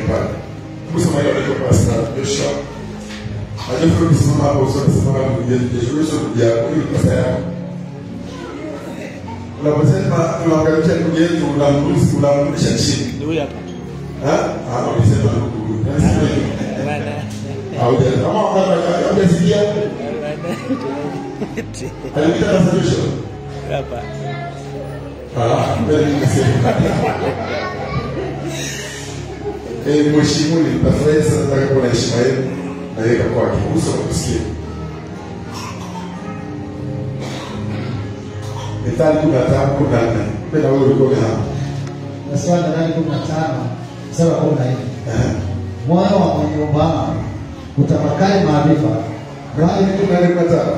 pale. Kusema ile ndio Pastor Joshua. Najua kusimama hapo usoni sema kama Joshua ndugu yako, huyu ni pastor yako. Unaposema tunaangalia ndugu yetu unamrudisha unamrudisha chini. Ni huyu hapa. Ha? Ah, unasema ndugu. Bwana. Hauja kama hujasikia alipita Pastor Joshua. Hapa. Ah, mbele nimesema. Eh, mheshimiwa nitafurahi sana nataka kuona heshima yenu na yeye kwake. Uso kusikia. Mithali kumi na tano kumi na nne. Penda wewe ulikuwa hapa. Nasema Methali kumi na tano mstari wa kumi na nne Eh. moyo wa mwenye ufahamu utafakari maarifa, Bali kumi na nne kumi na tano.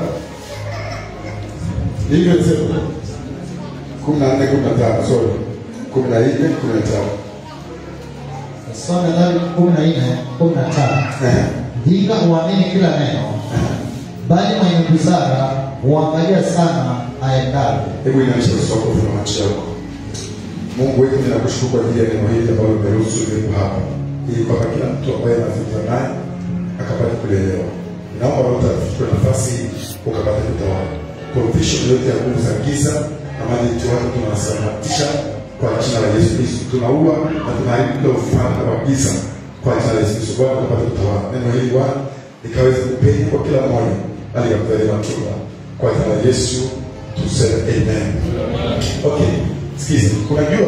Hivyo nisema. Kumi na nne kumi na tano, sorry. Kumi na nne kumi na tano. nasema Methali kumi na nne kumi na tano Eh. Mjinga huamini kila neno, bali mwenye busara huangalia sana aendavyo. Hebu inaisha usoko kwa macho yako. Mungu wetu ninakushukuru kwa ajili ya neno hili ambalo umeruhusu liwepo hapa, ili kwamba kila mtu ambaye anazungumza naye akapata kulielewa. Naomba Roho Mtakatifu nafasi hii ukapata kutawala confusion yote ya nguvu za giza na majenti wake tunawasambaratisha kwa jina la Yesu Kristo. Tunaua na tunaharibu kila ufalme wa giza kwa jina la Yesu Kristo. Bwana ukapata kutawala neno hili Bwana likaweze kupenya kwa kila mmoja, bali kakuzalia matunda kwa jina la Yesu tuseme amen. Okay, sikiza, unajua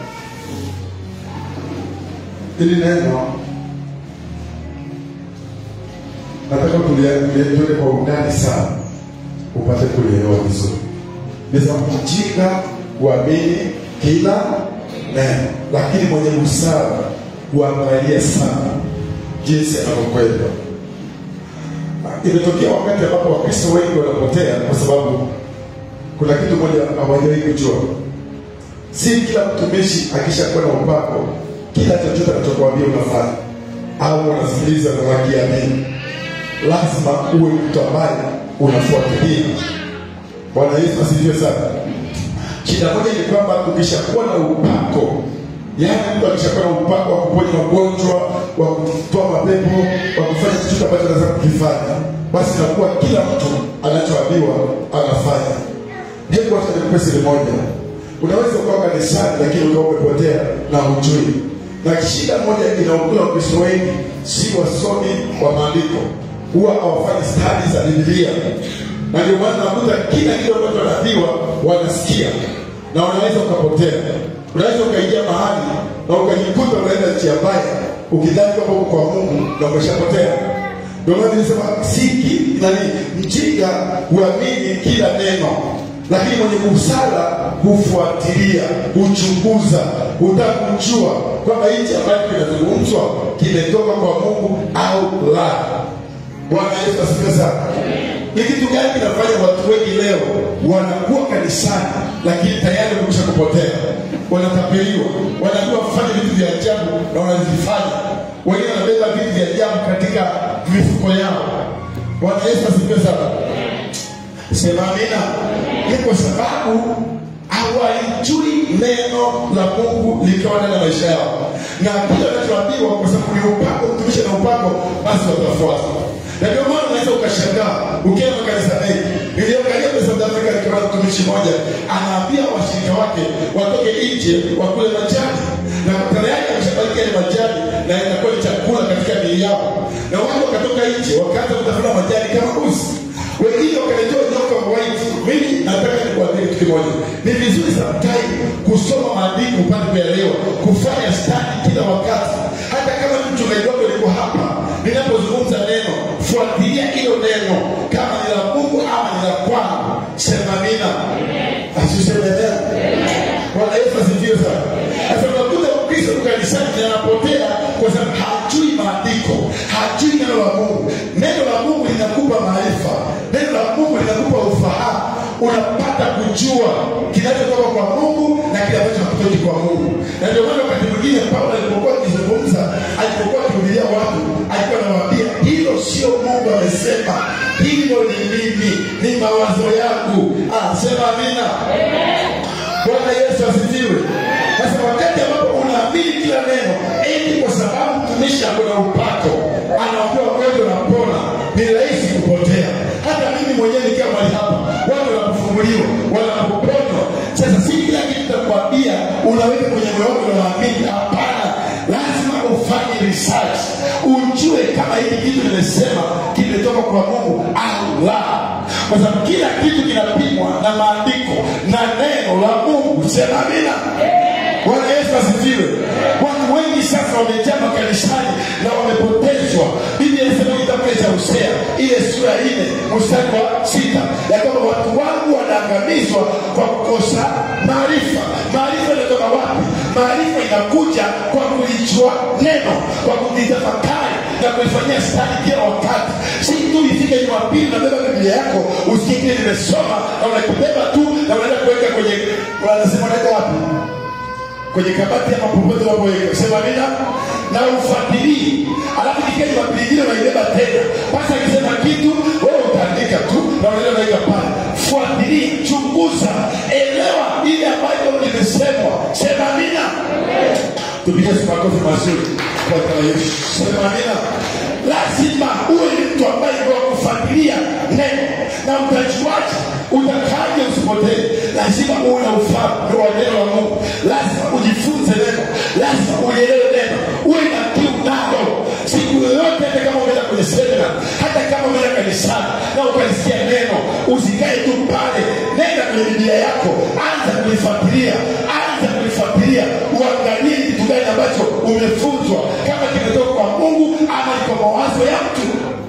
hili neno nataka tuliendele kwa undani sana upate kulielewa vizuri. Nisema mjinga huamini kila neno, lakini mwenye busara huangalia sana jinsi anavyokwenda. Imetokea wakati ambapo Wakristo wengi wanapotea kwa sababu kuna kitu moja hawajawahi kujua. Si kila mtumishi akishakuwa na upako, kila chochote anachokuambia unafanya au unasikiliza na wakiamini. Lazima uwe mtu ambaye unafuatilia. Bwana Yesu asifiwe sana. Shida moja ni kwamba ukishakuwa na upako, yaani mtu akishakuwa na upako wa kuponya magonjwa, wa kutoa mapepo, wa kufanya chochote ambacho anaweza kukifanya, basi inakuwa kila mtu anachoambiwa anafanya. Hebu acha nikupe siri moja. Unaweza ukawa kanisani lakini ukawa umepotea na hujui. Na shida moja inaokula Wakristo wengi si wasomi wa maandiko, huwa hawafanyi stadi za Biblia, na ndio maana nakuta kila kitu ambacho wanaambiwa wanasikia na unaweza ukapotea. Unaweza ukaingia mahali na ukajikuta unaenda njia mbaya ukidhani kwamba uko kwa Mungu na umeshapotea. Ndio maana nilisema siki nani, mjinga huamini kila neno, lakini mwenye busara hufuatilia, huchunguza, hutaka kujua kwamba hichi ambacho kinazungumzwa kimetoka kwa Mungu au la. Bwana Yesu asifiwe sana. Ni kitu gani kinafanya watu wengi leo wanakuwa kanisani lakini tayari wamekwisha kupotea, wanatapeliwa, wanaambiwa wafanye vitu vya ajabu na wanazifanya. Wengine wanabeba vitu vya ajabu katika mifuko yao. Bwana Yesu asifiwe sana. Sema amina. Ni kwa sababu hawalijui neno la Mungu likiwa ndani ya maisha yao, na kile wanachoambiwa, kwa sababu ni upako, mtumishi na upako, basi watafuata. Na ndio maana unaweza ukashangaa ukienda makanisa mengi. Niliangalia kwa South Africa nikiona mtumishi mmoja anaambia washirika wake watoke nje wakule majani, na tayari ameshabariki yale majani na inakuwa ni chakula katika miili yao, na watu wakatoka nje wakaanza kutafuna majani kama mbuzi wengine wakaletewa nyoka white. Mimi nataka nikuambie kitu kimoja, ni vizuri sometime kusoma maandiko upate kuelewa, kufanya stadi kila wakati. Hata kama mchungaji wako liko hapa, ninapozungumza neno, fuatilia hilo neno, kama ni la Mungu ama ni la kwangu. Sema amina, asiseme neno. Bwana Yesu asifiwe sana. Sasa unakuta Mkristo kanisani anapotea kwa sababu hajui maandiko, hajui neno la Mungu. Neno la Mungu linakupa maarifa, neno la Mungu linakupa ufahamu, unapata kujua kinachotoka kwa Mungu na kile ambacho hakitoki kwa Mungu. Na ndio maana wakati mwingine Paulo alipokuwa akizungumza, alipokuwa akihubiria watu, alikuwa anawaambia hilo sio Mungu amesema, hilo ni mimi, ni mawazo yangu. Ah, sema amina. Bwana Yesu asifiwe. Sasa wakati ambapo unaamini kila neno, eti kwa sababu mtumishi akona upako anaambia wagonjwa napona ni rahisi kupotea hata mimi mwenyewe nikiwa mali hapa watu wanapofunguliwa wanapoponywa sasa si kila kitu takwambia unaweka kwenye moyo wako na waamini hapana lazima ufanye research ujue kama hili kitu nimesema kimetoka kwa mungu au la kwa sababu kila kitu kinapimwa na maandiko na neno la mungu sema amina bwana yesu asifiwe watu wengi sasa wamejaa makanisani na wamepotezwa biblia inasema kitabu cha hosea ile sura nne mstari wa sita ya kwamba watu wangu wanaangamizwa kwa kukosa maarifa maarifa inatoka wapi maarifa inakuja kwa kulijua neno kwa kulitafakari na kuifanyia stadi kila wakati si tu ifike jumapili unabeba biblia yako usikie kile nimesoma na unakibeba tu na unaenda kuweka kwenye wanasema unaweka wapi kwenye kabati ama popote unapoweka sema nina na ufuatilii alafu kikia jumapili ingine unaibeba tena basi akisema kitu wewe utaandika tu na unaenda unaweka pale fuatilii chunguza elewa ile ambayo limesemwa sema nina tupige makofi mazuri kwa jina la Yesu sema nina lazima uwe ni mtu ambaye wa kufuatilia neno na utajuaje utakaje usipotee lazima uwe na ufahamu wa neno la mungu lazima ujifunze neno lazima ulielewe neno uwe na kiu nalo siku yoyote hata kama umeenda kwenye semina hata kama umeenda kanisani na ukalisikia neno usikae tu pale nenda kwenye biblia yako anza kulifuatilia anza kulifuatilia uangalie ni kitu gani ambacho umefunzwa kama kimetoka kwa mungu ama ni kwa mawazo ya mtu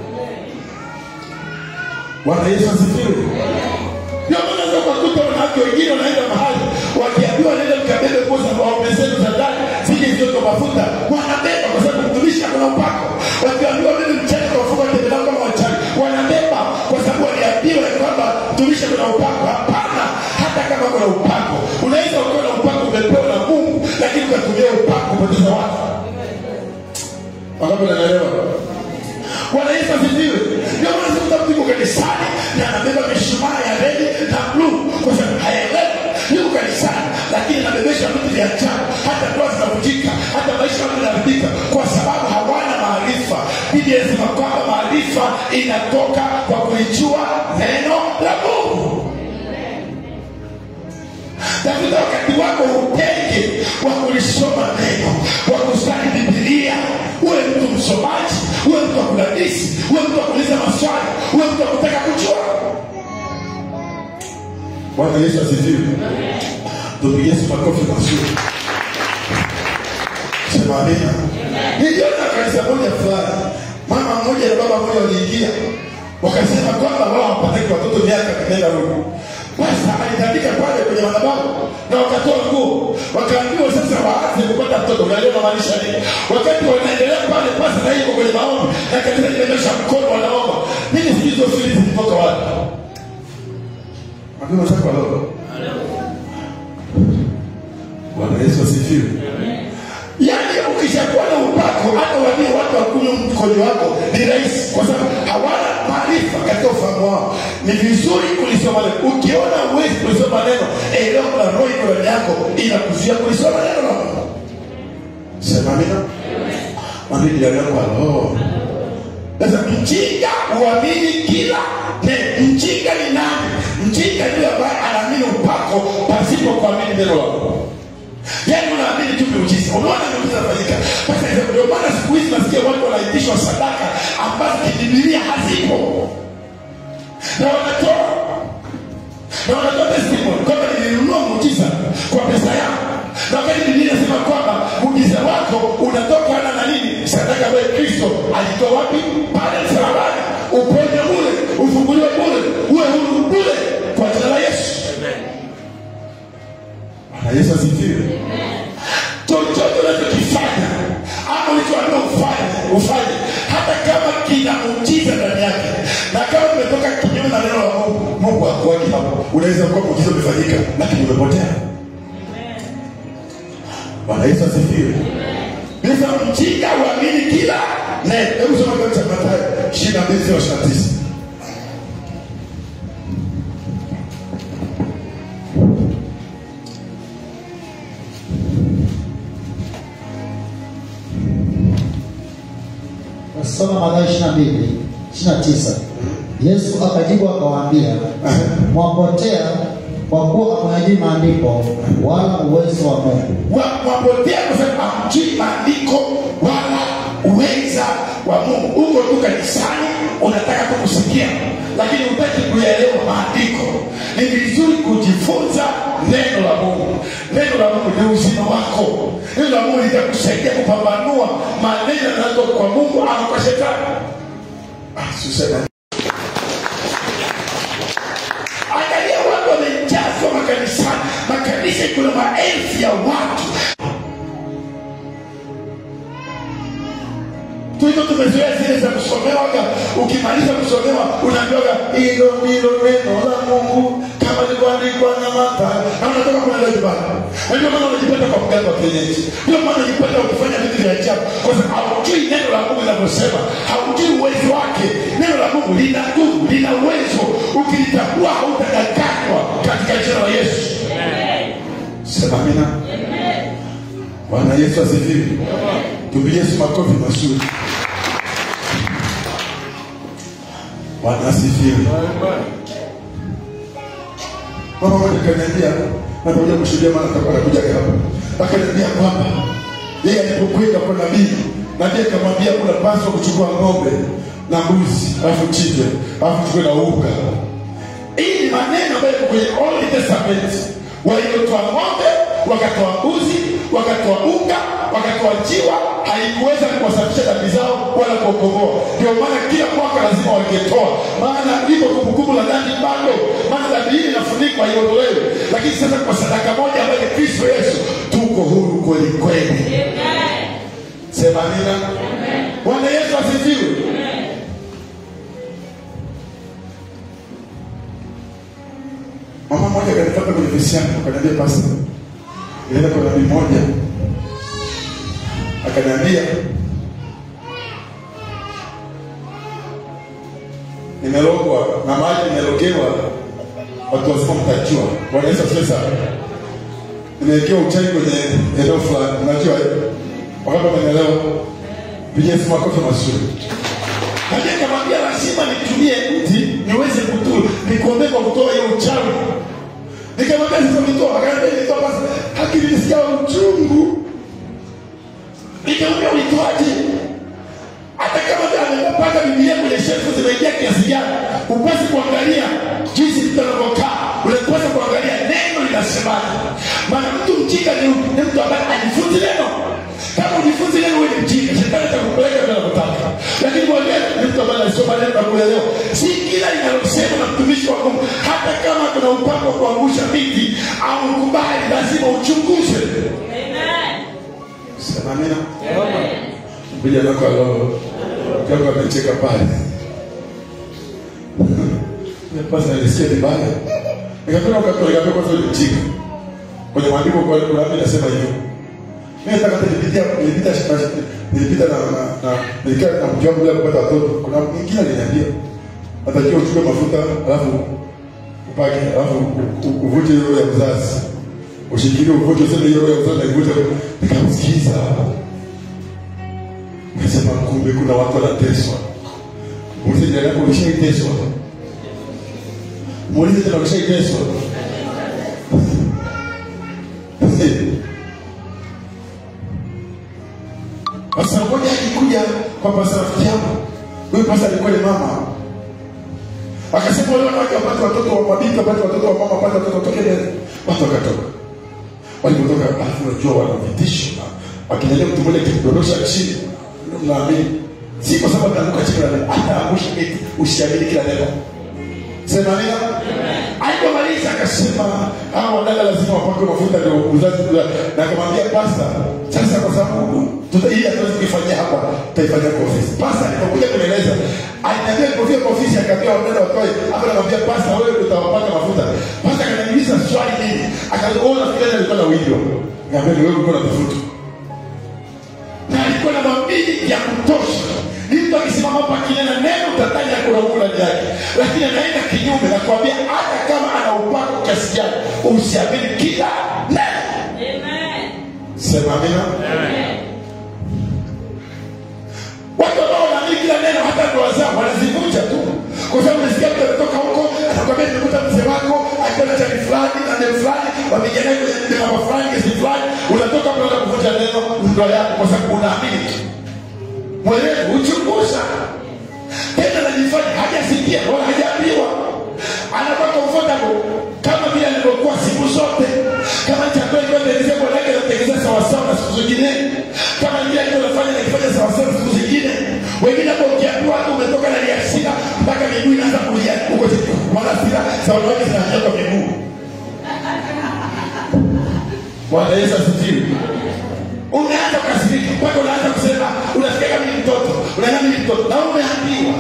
bwana yesu asifiwe ndio maana unaweza ukakuta wanawake wengine wanaenda mahali wakiambiwa nenda mkabebe nguo za waume zenu za ndani zije zioto mafuta wanabeba kwa sababu mtumishi akona upako wakiambiwa mimi mchana kawafunga tembelao kama wachawi wanabeba kwa sababu waliambiwa ya kwamba mtumishi akona upako hapana hata kama kuna upako unaweza ukiwa na upako umepewa na mungu lakini ukatumia upako kupoteza watu wangapi wanaelewa bwana yesu asifiwe ndio maana sikuta mtu yuko kanisani na anabeba mishumaa ya redi na bluu kwa sababu haelewi yuko kanisani lakini anabebesha vitu vya ajabu hata ndoa zinavunjika hata maisha yao yanaharibika kwa sababu hawana maarifa biblia inasema kwamba maarifa inatoka kwa kulijua neno la mungu tafuta wakati wako utenge wa kulisoma neno wa kusali bibilia uwe mtu msomaji uwe mtu wa kudadisi uwe mtu wa kuuliza maswali uwe mtu wa kutaka kujua bwana yesu asifiwe tupige yesu makofi mazuri sema amina niliona kanisa moja fulani mama mmoja na baba mmoja waliingia wakasema kwamba wao hawapataki watoto miaka kinaenda huku basi alitandika pale kwenye madhabahu na wakatoa nguo wakaambiwa sasa waanze kupata mtoto unaelewa maanisha nini wakati wanaendelea pale basi na hiyo kwenye maombi na kanisa limenyosha mkono wanaomba mimi sijui hizo siri zilitoka wapi Mwambie mwenzako halo. Bwana Yesu asifiwe. Yaani ukishakuwa na upako hata waambie watu wakunywe mkojo wako ni rahisi kwa sababu hawana maarifa katika ufahamu wao. Ni vizuri kulisoma neno. Ukiona uwezi kulisoma neno, elewa kuna roho iko ndani yako inakuzuia kulisoma neno la Mungu. Sema amina. Mwambie jirani yako halo. Sasa mjinga huamini kila neno. Mjinga ni nani? Mjinga ni yule ambaye anaamini upako pasipo kuamini neno la Mungu. Yaani unaamini tu miujiza. Unaona miujiza inafanyika. Sasa ndio maana siku hizi nasikia watu wanaitishwa sadaka ambazo kibibilia hazipo. Na wanatoa. Na wanatoa testimony kwamba nilinunua muujiza kwa pesa yangu. Na wakati Biblia inasema kwamba muujiza wako unatokana na nini? Sadaka ambayo Kristo alitoa wapi? Pale msalabani. Uponye bure, ufunguliwe bure, uwe huru bure kwa jina la Yesu. Bwana Yesu asifiwe. Chochote unachokifanya ama ulichoambiwa ufanye, ufanye hata kama kina muujiza ndani yake, na kama umetoka kinyume na neno la Mungu, Mungu hakuwaki hapo. Unaweza kuwa muujiza umefanyika, lakini umepotea. Bwana Yesu asifiwe. Bisa mjinga uamini kila neno. Hebu soma kitabu cha Mathayo 22 29. Soma Mathayo 22 29. Yesu akajibu akawaambia, mwapotea kwa kuwa hamyajui maandiko wala uwezo wa Mungu. Wa- wapotea kwa sababu hamjui maandiko wala uweza wa mungu huko tu kanisani unataka tu kusikia lakini hutaki kuyaelewa maandiko ni vizuri kujifunza neno la mungu neno la mungu ni uzima wako neno la mungu litakusaidia kupambanua maneno yanayotoka kwa mungu ama kwa shetani Ah, susema angalia watu wamejazwa makanisani makanisa kuna maelfu ya watu tuito tumezoea zile za kusomewaga ukimaliza kusomewa unaambiwaga hilo ndilo neno la mungu kama lilivyoandikwa na Mathayo na unatoka kwenda nyumbani na ndio maana unajipata kwa mganga wa kienyeji ndio maana unajipata ukifanya vitu vya ajabu kwa sababu haujui neno la mungu linavyosema haujui uwezo wake neno la mungu lina nguvu lina uwezo ukilitambua hautadanganywa katika jina la yesu sema amina bwana yesu asifiwe tupigie yesu makofi mazuri bwana asifiwe mama moja kaniambia napamoja kushuhudia maana atakuwa anakuja hapa akaniambia kwamba yeye alipokwenda kwa nabii nabii akamwambia unapaswa kuchukua ng'ombe na mbuzi alafu chinje alafu chukue na unga hii ni maneno ambayo yako kwenye old testament waliotoa ng'ombe wakatoa mbuzi wakatoa unga wakatoa jiwa haikuweza kuwasafisha dhambi zao wala kuokomoa ndio maana kila mwaka lazima wangetoa maana iko kumbukumbu la dhambi bado maana dhambi hii inafunikwa iondolewe lakini sasa kwa sadaka moja ambayo ni kristo yesu tuko huru kweli kweli sema amina bwana yesu asifiwe mama mmoja kanipata kwenye ofisi yangu akaniambia pasta nilienda kwa nabii moja akaniambia nimelogwa na maji nimelogewa watu wazima mtajua bwana yesu asifiwe sana nimewekewa uchawi kwenye eneo fulani unajua eh? wakati wamenelewa pigia simu makofi mazuri Lakini nikamwambia lazima nitumie mti niweze kutu nikuombee kwa kutoa hiyo uchawi. Nikamwambia sasa nitoa, akaniambia nitoa basi, lakini nisikia uchungu. Nikamwambia ulitoaje? Hata kama amepata Biblia kwenye shelfu zimeingia kiasi gani, upasi kuangalia jinsi mtu anavyokaa, unapaswa kuangalia neno linasemaje. Maana mtu mjinga ni ni mtu ambaye ajifunzi neno. Kama ujifunzi neno, wewe ni mjinga, shetani atakupeleka vile anavyotaka. Lakini mwalimu ni mtu ambaye anasoma neno na kuelewa. Si kila linalosema na mtumishi wa Mungu, hata kama kuna mpango wa kuangusha miti au ukubali, lazima uchunguze. Sema amina. Kuja nako alo kama amecheka pale. Pasa nilisikia vibaya. Nikapenda ukatoa nikapenda kwanza ile mjinga. Kwenye maandiko kwa Qur'ani inasema hivyo. Mimi nataka hata nilipitia nilipita nilipita na na na nilikaa na mke wangu bila kupata watoto. Kuna mwingine aliniambia atakiwa uchukue mafuta alafu upake alafu u- uvute hiyo ya uzazi. Ushikilie uvute useme hiyo ya uzazi na ivute. Nikamsikiza. Nikasema kumbe kuna watu wanateswa. Muulize jirani yako ulishaiteswa. Muulize tena ulishaiteswa. Sasa mmoja alikuja kwa pasa rafiki yangu. Huyu pasa alikuwa ni mama. Akasema wale wanawake wapate watoto wa mabinti wapate watoto wa mama wapate watoto watoke mbele. Watu wakatoka. Walipotoka alafu unajua wana vitisho. na Wakijalia mtu mmoja kidondosha chini. Mnaamini. Si kwa sababu anaanguka chini na hata angusha eti usiamini kila neno. Sema nini? Alipomaliza akasema hawa wadada lazima wapakwe mafuta ndio uzazi ula. Na akamwambia pasta, sasa kwa sababu tuta hii hatuwezi kuifanyia hapa, tutaifanyia kwa ofisi. Pasta alipokuja kunieleza, aliniambia nilipofika kwa ofisi akaambia wadada watoe, hapo namwambia pasta wewe ndio utawapaka mafuta. Pasta akaniuliza swali hili, akauliza wewe unafikiri alikuwa na video? Niambia ni wewe ulikuwa na mafuta. Na alikuwa na mabili ya kutosha ni mtu akisimama hapa akinena neno utataja kuna Mungu ndani yake, lakini anaenda kinyume na kuambia hata kama ana upako kiasi gani, usiamini kila neno. Sema amina. Watu ambao wanaamini kila neno hata ndoa zao wanazivunja tu kwa sababu nasikia mtu ametoka huko anakwambia nimekuta mzee wako akiwa na chani fulani na neno fulani wamejana kwenye mambo fulani kesi fulani unatoka hapo unaenda kuvunja neno ndoa yako kwa sababu unaamini tu mwenyewe uchunguza tena najifanya hajasikia wala hajaambiwa anakuwa comfortable kama vile alivyokuwa siku zote kama chakula ilivyotengenezea bwanake anatengeneza sawasawa na siku zingine kama vile alivyofanya nakifanya sawasawa na siku zingine wengine hapo ukiambiwa hata umetoka na liasira mpaka miguu inaanza kulia huko mara sira za wanawake zinanyoka miguu bwana yesu asifiwe unaanza kukasirika mpaka unaanza kusema unasikia kama ni mtoto unaona ni mtoto na umeambiwa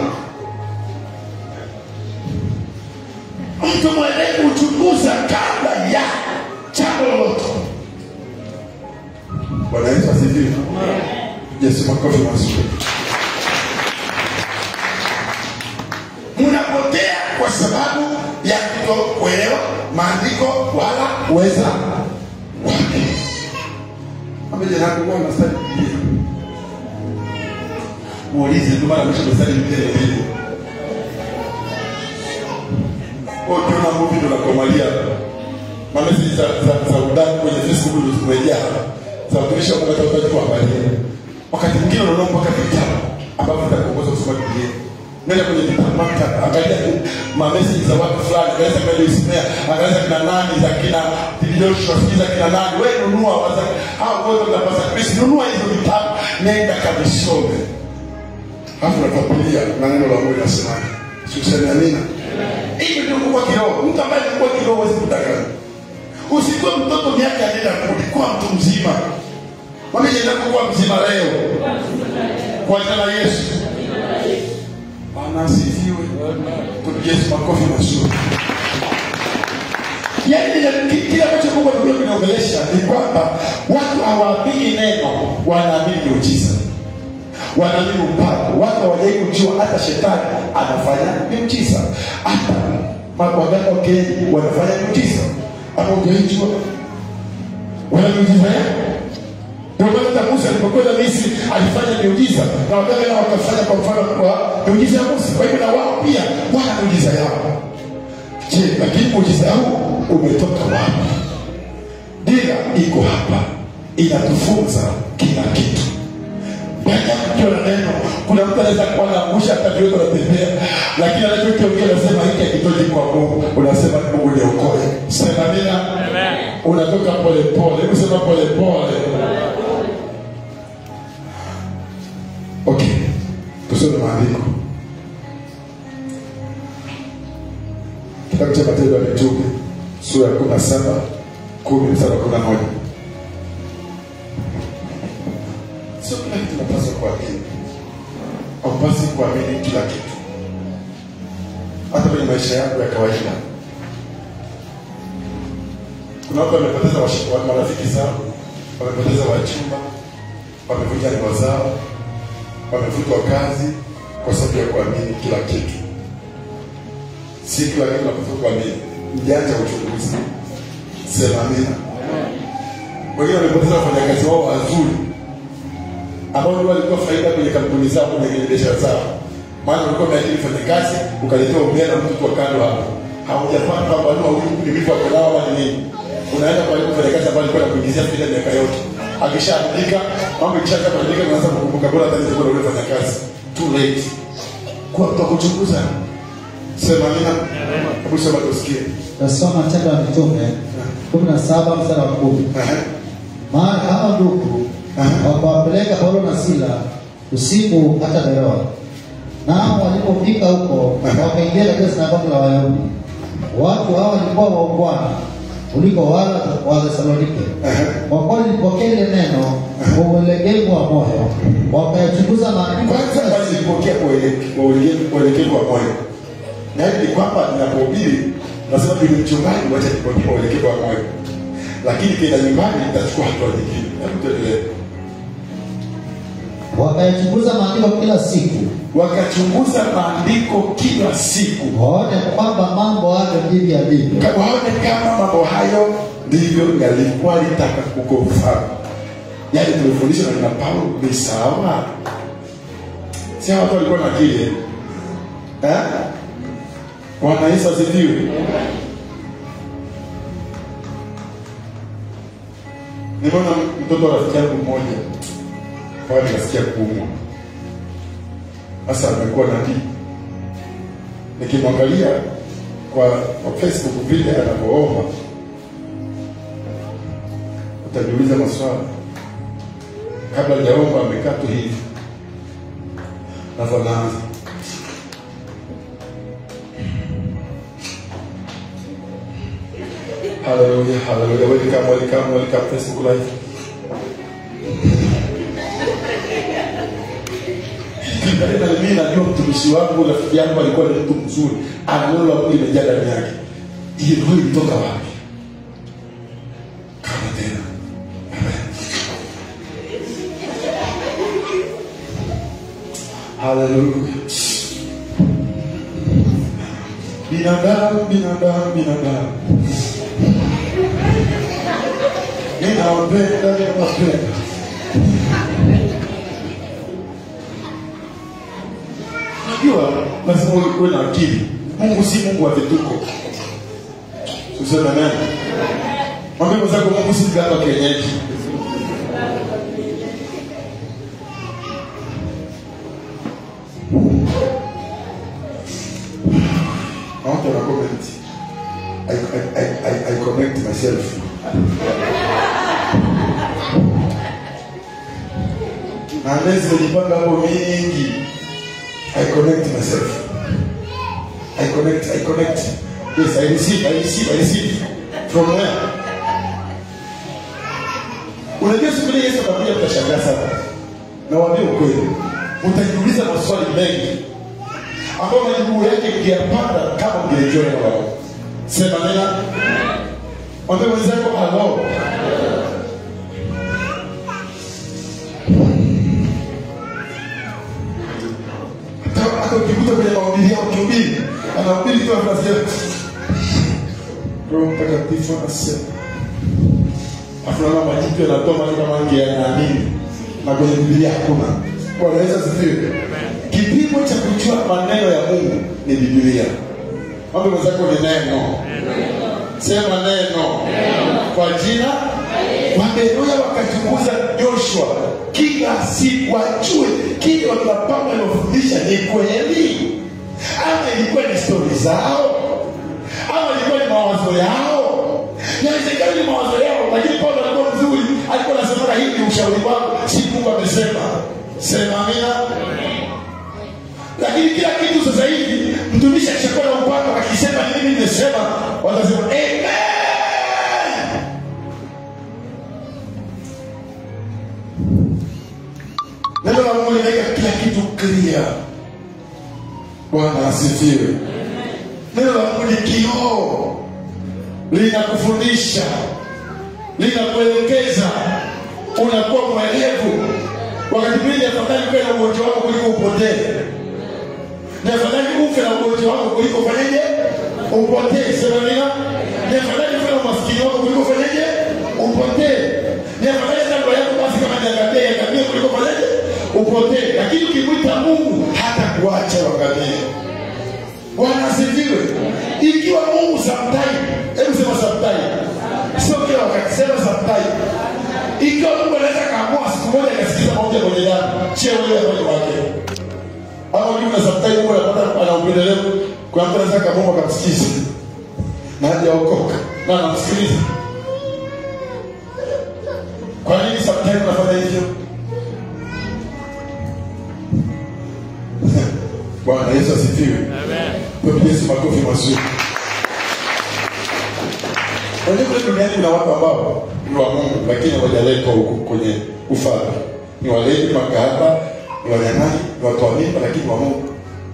mtu mwenyewe huchunguza kabla ya jambo lolote bwana yesu asifiwe yesu makofi mazuri mnapotea kwa sababu ya kutokuelewa maandiko wala uweza wake pamoja na kuwa unastadi Biblia. Muulize tu mara mwisho umestadi Biblia lini? Kwa hiyo ukiona movie ndo nakomalia mamesi za za za udani kwenye Facebook ndo zimejaa za kutumisha Mungu hata utaji kuangalia. Wakati mwingine unaona mpaka vitabu ambavyo vitakuongoza kusoma Biblia. Nenda kwenye vitabu maktaba, angalia tu mamesi za watu fulani, angalia kama ndio Ismea, angalia kina nani za kina Joshua, sijui za kina nani. Wewe nunua waza hao wote unapasa Kristo, nunua hizo vitabu, nenda kabisome. Alafu nafuatilia na neno la Mungu linasemaje. Sikuseme amina. Hivi ndio kuwa kiroho. Mtu ambaye alikuwa kiroho huwezi kudanganya. Usikuwe mtoto miaka anaenda kurudi, kuwa mtu mzima. Mwambie nenda kuwa mzima leo. Kwa jina la Yesu. Bwana asifiwe. Tupigie Yesu makofi mazuri. Yaani kile- kile ambacho Mungu amekuja kuniongelesha ni kwamba watu hawaamini neno, wanaamini miujiza, wanaamini upako. Watu hawajai kujua hata shetani anafanya miujiza, hata ma- waganga wa kienyeji wanafanya miujiza. Ama hujaijua wana miujiza yao? Ndio maana hata Musa alipokwenda Misri alifanya miujiza na waganga nao wakafanya kwa mfano kwa miujiza ya Musa. Kwa hivyo na wao pia wana miujiza yao. Je, lakini muujiza huu umetoka wapi? Dira iko hapa, inatufunza kila kitu. Ndani ya mkiwa na neno, kuna mtu anaweza kuwa naangusha hata vyote anatembea, lakini anachokiongea anasema hiki hakitoki kwa Mungu, unasema Mungu niokoe. Sema mina, unatoka polepole, hebu sema polepole. Okay, tusome maandiko. kitabu cha matendo ya mitume sura ya kumi na saba kumi mstari wa kumi na moja sio kila kitu napaswa kuamini aupasi kuamini kila kitu hata kwenye maisha yako ya kawaida kuna watu wamepoteza wash- wa- marafiki zao wamepoteza wachumba wamevunja ndoa zao wamefutwa kazi kwa sababu ya kuamini kila kitu si kila kitu napaswa kuamini mjanja uchunguzi sema amina wengine wamepoteza wafanyakazi wao wazuri ambao ndio walikuwa faida kwenye kampuni zao kwenye kwenye biashara zao maana ulikuwa umeajiri mfanyakazi ukaletewa ugeni na mtu kwa kando hapo haujapata kwamba ni huyu ni vipi wako nao wala ni nini unaenda kwa yule mfanyakazi ambaye alikuwa anakuingizia faida miaka yote akishaandika mambo ikishaanza kuandika unaanza kukumbuka bora hata nilikuwa na yule mfanyakazi too late kwa mtu wa kuchunguza sema amina hebu sema tusikie Tasoma Matendo ya Mitume kumi na saba mstari wa kumi. Ehe. Maana hao ndugu wakawapeleka Paulo na Sila usiku hata Beroa. Nao walipofika huko wakaingia katika sinagogi la Wayahudi. Watu hao walikuwa waungwana kuliko wale wa Thesalonike. Kwa kuwa lilipokea ile neno kwa uelegevu wa moyo, wakayachunguza maandiko kwanza walipokea kwa uele- kwa uele- kwa uelekevu wa moyo na hivi ni kwamba ninapohubiri nasema vile mchungaji wacha nipokee kwa uelekevu wa moyo lakini kenda nyumbani nitachukua hatua nyingine hebu tuendelee wakayachunguza maandiko kila siku, wakachunguza maandiko kila siku waone kwamba mambo hayo ndivyo yalivyo. Ka- waone kama mambo hayo ndivyo yalikuwa litaka kuko mfano yaani tumefundishwa na kina paulo ni sawa si hawa watu walikuwa na akili eh? Eh? Bwana Yesu asifiwe. Nimeona mtoto wa rafiki yangu mmoja pale nikasikia kuumwa. Sasa amekuwa nabii. Nikimwangalia kwa, kwa Facebook vile anapoomba utajiuliza maswali. Kabla hajaomba amekaa tu hivi, alafu anaanza Haleluya, haleluya. Welcome, welcome, welcome Facebook Live. Tena mimi najua mtumishi wangu rafiki yangu alikuwa ni mtu mzuri, ana neno la Mungu limejaa ndani yake. Hii roho ilitoka wapi? Kama tena. Haleluya. Binadamu, binadamu, binadamu. Ninawapenda, ninawapenda. Unajua lazima uwe na akili. Mungu si Mungu wa vituko. Tuseme nani? Mwambie mwenzako Mungu si mganga wa kienyeji. I want to comment. I, I, I, I, I connect myself. Na lezi zimejipanga hapo mingi. I connect myself. I connect, I connect. Yes, I receive, I receive, I receive. From where? Unajua siku ile Yesu anakuja mtashangaa sana. Nawaambia ukweli. Utajiuliza maswali mengi ambayo majibu yake mngeyapata kama mngelijua neno la Mungu. Sema nena. Mwambie mwenzako halo. Hata- hata ukikuta kwenye mahubiri yao ukihubiri, anahubiri tu anasikia Roho Mtakatifu anasema. Afu naona majibu yanatoa maana kama angeyaamini. Na kwenye Biblia hakuna. Bwana Yesu asifiwe. Kipimo cha kujua maneno ya Mungu ni Biblia. Mambo mwenzako ni neno. Sema neno. Kwa jina Waberoya wakachunguza Joshua kila siku wajue kile wakapanga aliofundisha ni kweli ama ilikuwa ni stori zao ama ilikuwa ni mawazo yao. Inawezekana ni mawazo yao, lakini Paulo alikuwa mzuri, alikuwa anasema hii ni ushauri wangu, si Mungu amesema. Sema amina lakini kila kitu sasa hivi mtumishi akishakuwa na upanga akisema ni mimi nimesema watasema amen neno la mungu linaweka kila kitu clear bwana asifiwe neno la mungu ni kioo linakufundisha linakuelekeza unakuwa mwelevu wakati mwingi afadhali uwe na ugonjwa wako kuliko upotee ni afadhali ufe na ugonjwa wako kuliko ufanyeje upotee sema nina ni afadhali ufe na umaskini wako kuliko ufanyeje upotee ni afadhali hata ndoa yako basi kama niangamie iangamie kuliko ufanyeje upotee lakini ukimwita mungu hata kuacha uangamie bwana asifiwe ikiwa mungu sometime hebu sema sometime sio kila wakati sema sometime ikiwa mungu anaweza kaamua siku moja akasikiza maombi ya mwenye damu chie wewe moyo wake ama juu na sometime mungu anapata ana upendeleo kwa mtu anaweza kaamua akamsikiza na hajaokoka na anamsikiliza kwa nini sometime unafanya hivyo bwana yesu asifiwe Tupigie Yesu makofi mazuri. Unajua kule duniani kuna watu ambao ni wa Mungu lakini hawajaletwa huku kwenye ufalme. Ni walevi, ni makahaba, ni wanyang'anyi, ni watu wa mimba lakini wa Mungu.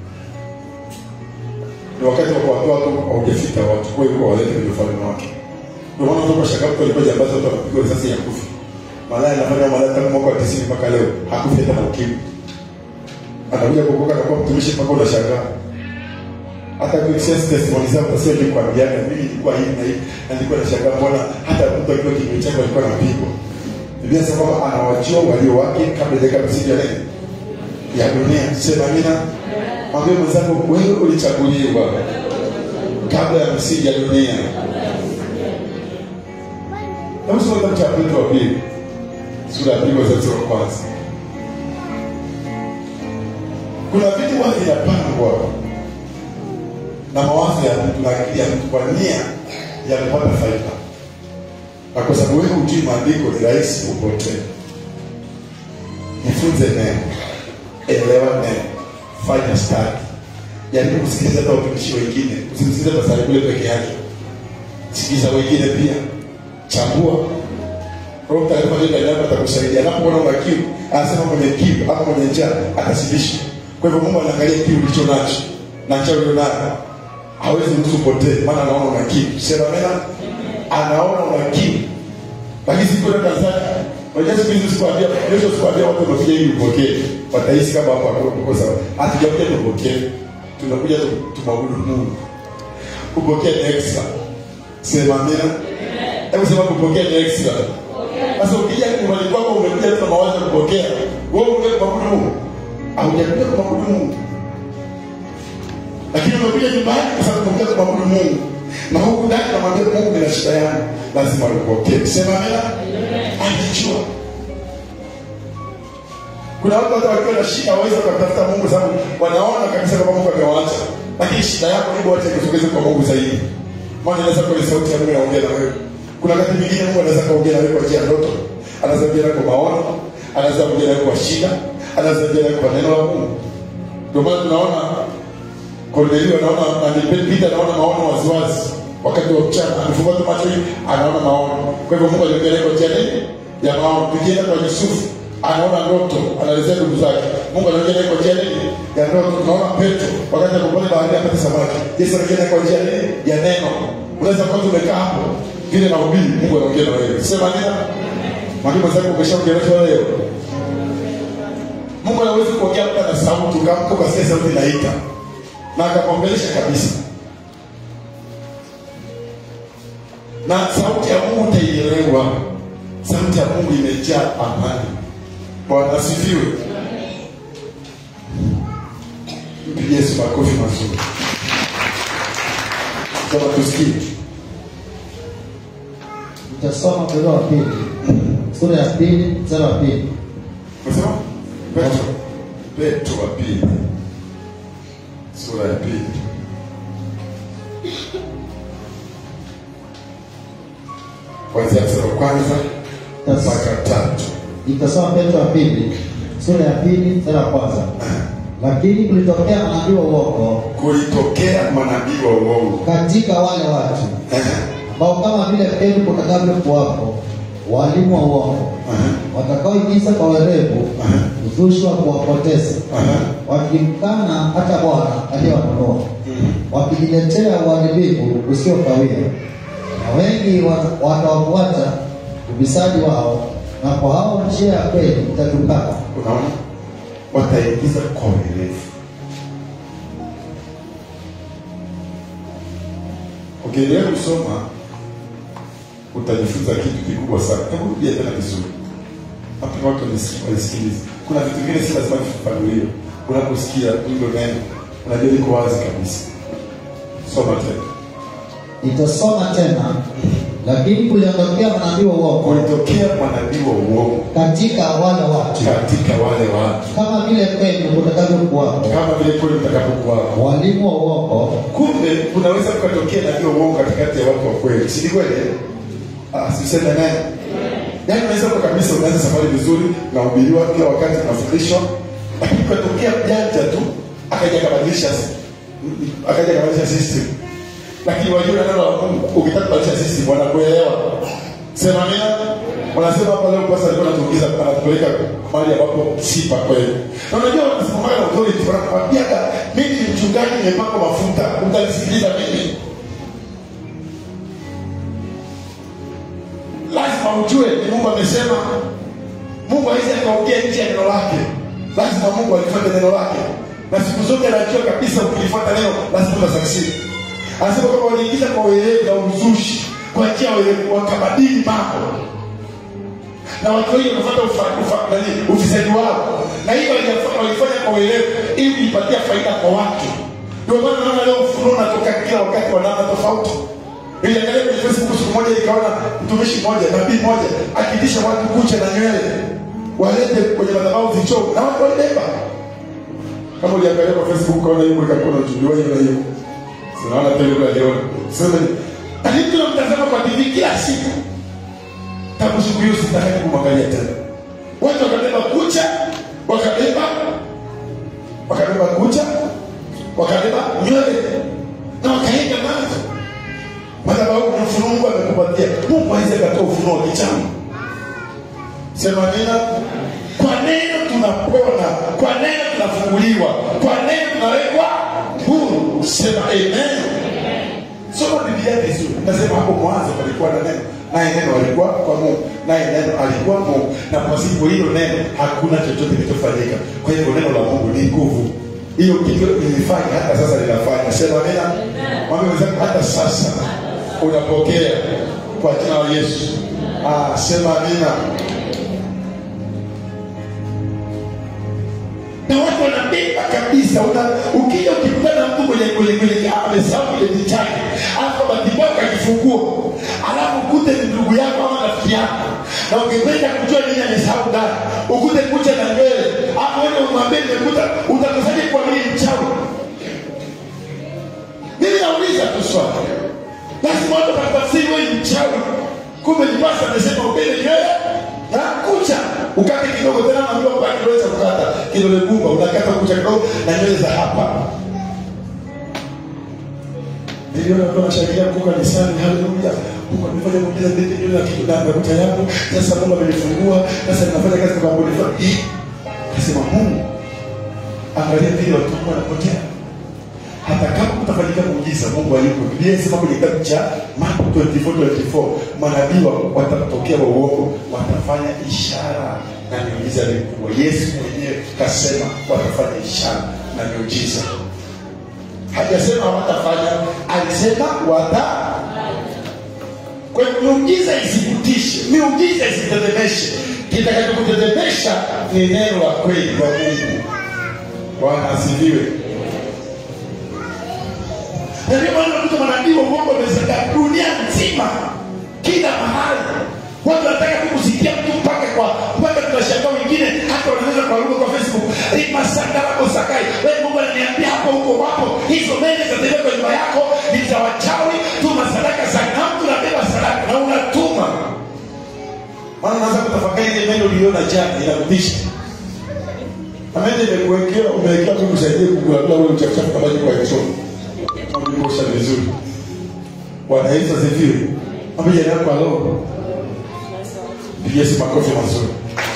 Ni wakati wa kuwatoa watu haujafika wachukue huko walete kwenye ufalme wake. Ndio maana kutoka Shakapu alikuwa jambazi watu wanapigwa risasi ya kufa. Malaya anafanya malaya tangu mwaka wa 90 mpaka leo. Hakufi hata na ukimwi. Anakuja kuokoka na kuwa mtumishi mpaka unashangaa hata kuexpress testimony zao utasema ni kwa miaka mimi nilikuwa hivi na hivi na nilikuwa nashangaa mbona hata mtu akiwa kinywa chake alikuwa anapigwa Biblia inasema kwamba anawajua walio wake kabla ya msingi ya nini ya dunia sema amina mwambie mwenzako wewe ulichaguliwa kabla ya misingi ya dunia hebu soma kitabu cha petro wa pili sura ya pili mstari wa kwanza kuna vitu huwa vinapangwa na mawazo ya mtu na akili ya mtu kwa nia ya kupata faida na kwa sababu wewe hujui maandiko ni rahisi upotee jifunze neno elewa neno fanya stadi jaribu kusikiliza hata watumishi wengine usimsikilize pasari kule peke yake sikiliza wengine pia chambua roho mtakatifu aliye ndani yako atakusaidia anapoona una kiu anasema mwenye kiu ama mwenye njaa atashibisha kwa hivyo mungu anaangalia kiu ulicho nacho na njaa ulio nayo hawezi mtu upotee maana anaona una kiu sema mena anaona una kiu lakini siku ile Tanzania unajua siku hizi sikuambia kesho sikuambia watu wamekuja ili upokee watahisi kama hapa uko sawa hatujakuja tupokee tunakuja tu- tumwabudu Mungu kupokea ni extra sema amina hebu sema kupokea ni extra sasa ukija nyumbani kwako umekuja tu na mawazo ya kupokea wewe umekuja kumwabudu Mungu haujakuja kumwabudu Mungu lakini umekuja nyumbani kwa sababu umekuja kumwabudu Mungu na huku ndani namwambia Mungu nina shida yangu lazima nipokee sema amina anajua kuna watu hata wakiwa na shida waweza wakatafuta Mungu sababu wanaona kabisa kama Mungu amewaacha lakini shida yako hebu wacha ikusogeze kwa Mungu zaidi maana inaweza kuwa ni sauti ya Mungu inaongea na wewe kuna wakati mwingine Mungu anaweza kaongea na wewe kwa njia ya ndoto anaweza kuongea na wewe kwa maono anaweza kuongea na wewe kwa shida anaweza kuongea na wewe kwa neno la Mungu ndio maana tunaona Kornelio anaona Peter anaona maono waziwazi wakati wa mchana, amefungua tu macho hivi anaona maono. Kwa hivyo Mungu alimpeleka kwa njia nini? Ya maono. Tukienda kwa Yusufu anaona ndoto, anaelezea ndugu zake. Mungu anaongea kwa njia nini? Ya ndoto. Tunaona Petro wakati alipopata bahari apate samaki. Yesu anaongea kwa njia nini? Ya neno. Unaweza kuwa tumekaa hapo vile na ubiri, Mungu anaongea na wewe. Sema nini? Mwambie mwenzako umeshaongeleshwa leo. Mungu anaweza kuongea hata na sauti, ukamka ukasikia sauti inaita na akakuongelesha kabisa na sauti ya mungu utaielewa sauti ya mungu imejaa amani bwana asifiwe mpigie yesu makofi mazuri kama tusikie Nitasoma Petro wa pili sura ya pili mstari wa pili. Unasema? petro petro wa pili sura ya pili kwanzia mstari wa kwanza mpaka tatu Nitasoma Petro wa pili sura ya pili mstari wa kwanza. Lakini kulitokea manabii wa uongo kulitokea manabii wa uongo katika wale watu ambao kama vile pepo kutakavyokuwapo walimu wa uongo watakaoingiza kwa werevu uzushi wa kuwapoteza wakimkana hata Bwana aliyewanunua wakijiletea uharibifu usiokawia na wengi wa- watawafuata ubisadi wao na kwa hao njia ya kweli itatukana unaona wataingiza kwa werevu ukiendelea kusoma utajifunza kitu kikubwa sana hebu rudia tena vizuri hapa watu walisi- walisikiliza kuna vitu vingine si lazima vifafanuliwe unaposikia hilo neno unajua liko wazi kabisa soma tena nitasoma tena lakini kuliondokea manabii wa uongo kulitokea manabii wa uongo katika wale watu katika wale watu kama vile kwenu kutakavyokuwapo kama vile kweli mtakapokuwa walimu wa uongo kumbe kunaweza kukatokea nabii wa uongo katikati ya watu wa kweli si ni kweli eh? ah, siseme naye yaani unaweza kwa kabisa unaanza safari vizuri unahubiriwa kila wakati unafundishwa lakini kukatokea janja tu akaja akabadilisha akaja akabadilisha system lakini wajua neno la Mungu ukitaka kubadilisha system wanakuelewa sema mina wanasema hapa leo basi alikuwa anatuingiza anatupeleka mahali ambapo si pa kweli na unajua wanasimama na authority wanakwambia mimi ni mchungaji nimepakwa mafuta utanisikiliza mimi lazima ujue ni Mungu amesema. Mungu hawezi akaongea nje ya neno lake, lazima Mungu alifuate neno lake, na siku zote anajua kabisa ukilifuata neno lazima utasucceed. Anasema kwamba waliingiza kwa werevu na uzushi, kwa njia ya werevu wakabadili mambo na watu wengi wanafuata ufa- ufa- nani, ufisadi wao, na hiyo walifanya walifanya kwa uelewa ili kujipatia faida kwa watu ndio maana naona leo ufunuo unatoka kila wakati wa namna tofauti niliangalia kwenye facebook siku moja ikaona mtumishi mmoja nabii mmoja akitisha watu kucha na nywele walete kwenye madhabahu zichoo na watu walibeba kama uliangalia kwa facebook ukaona hiyo ikakuwa na ujumbe hiyo na hiyo sinaona tele kwa leo sema lakini tunamtazama kwa tv kila siku tangu siku hiyo sitaki kumwangalia tena watu wakabeba kucha wakabeba wakabeba kucha wakabeba nywele na wakaenda nazo madhabahu ni ufunuo mungu amekupatia mungu aweze akatoa ufunuo wa kichama sema nena kwa neno tunapona kwa neno tunafunguliwa kwa neno tunawekwa huru sema amen soma biblia vizuri nasema hapo mwanzo palikuwa na neno naye neno alikuwa kwa mungu naye neno alikuwa mungu na pasipo hilo neno hakuna chochote kilichofanyika kwa hivyo neno la mungu ni nguvu hiyo kitu lilifanya hata sasa linafanya sema nena mwambie wenzako hata sasa unapokea kwa jina la yesu ah, sema amina na watu wanabeba kabisa una ukija ukikutana na mtu mwenye kwenye kwenye amesahau kile vitani alafu matibabu akifungua alafu ukute ni ndugu yako ama rafiki yako na ungependa kujua nini amesahau ndani ukute kucha na nywele hapo wewe umwambie nimekuta utakusaje kwa nini mchawi mimi nauliza tu swali lazima watu watakutafsiri wewe ni mchawi kumbe ni basi amesema upende nywele na kucha ukate kidogo tena naambiwa kwa kidole cha kukata kidole gumba unakata kucha kidogo na nywele za hapa niliona watu wanashangilia kuko kanisani haleluya mungu amefanya muujiza ndete nywele na kitu na kucha yangu sasa mungu amenifungua sasa ninafanya kazi kwa kampuni fulani Eh, nasema mungu angalia vile watu wangu wanapotea hata kama kutafanyika muujiza mungu alipo biblia inasema kwenye kitabu cha marko 24 manabii wa- watatokea wa uongo watafanya ishara na miujiza mikubwa yesu mwenyewe kasema watafanya ishara na miujiza hajasema watafanya alisema wata kwa hiyo miujiza isikutishe miujiza isitetemeshe kitakachokutetemesha ni neno la kweli kwa mungu bwana asifiwe na ndio maana unakuta manabii wa uongo wamezagaa dunia nzima kila mahali watu wanataka tu kusikia mtu mpaka kwa mpaka tunashangaa wengine hata wanaweza kwa lugha kwa facebook "Eh, masanga lako sakai wewe mungu ananiambia hapo huko wapo hizo meli zitatoka kwa nyumba yako ni za wachawi tuma sadaka za na mtu unabeba sadaka na unatuma maana unaanza kutafakari ile meli uliona jana inakutisha amende imekuwekea umewekea tu kusaidie kugulagula ule uchafuchafu kama jiko ya choo uliosha vizuri bwana yesu asifiwe ambia jirani yako alo pigia si makofi mazuri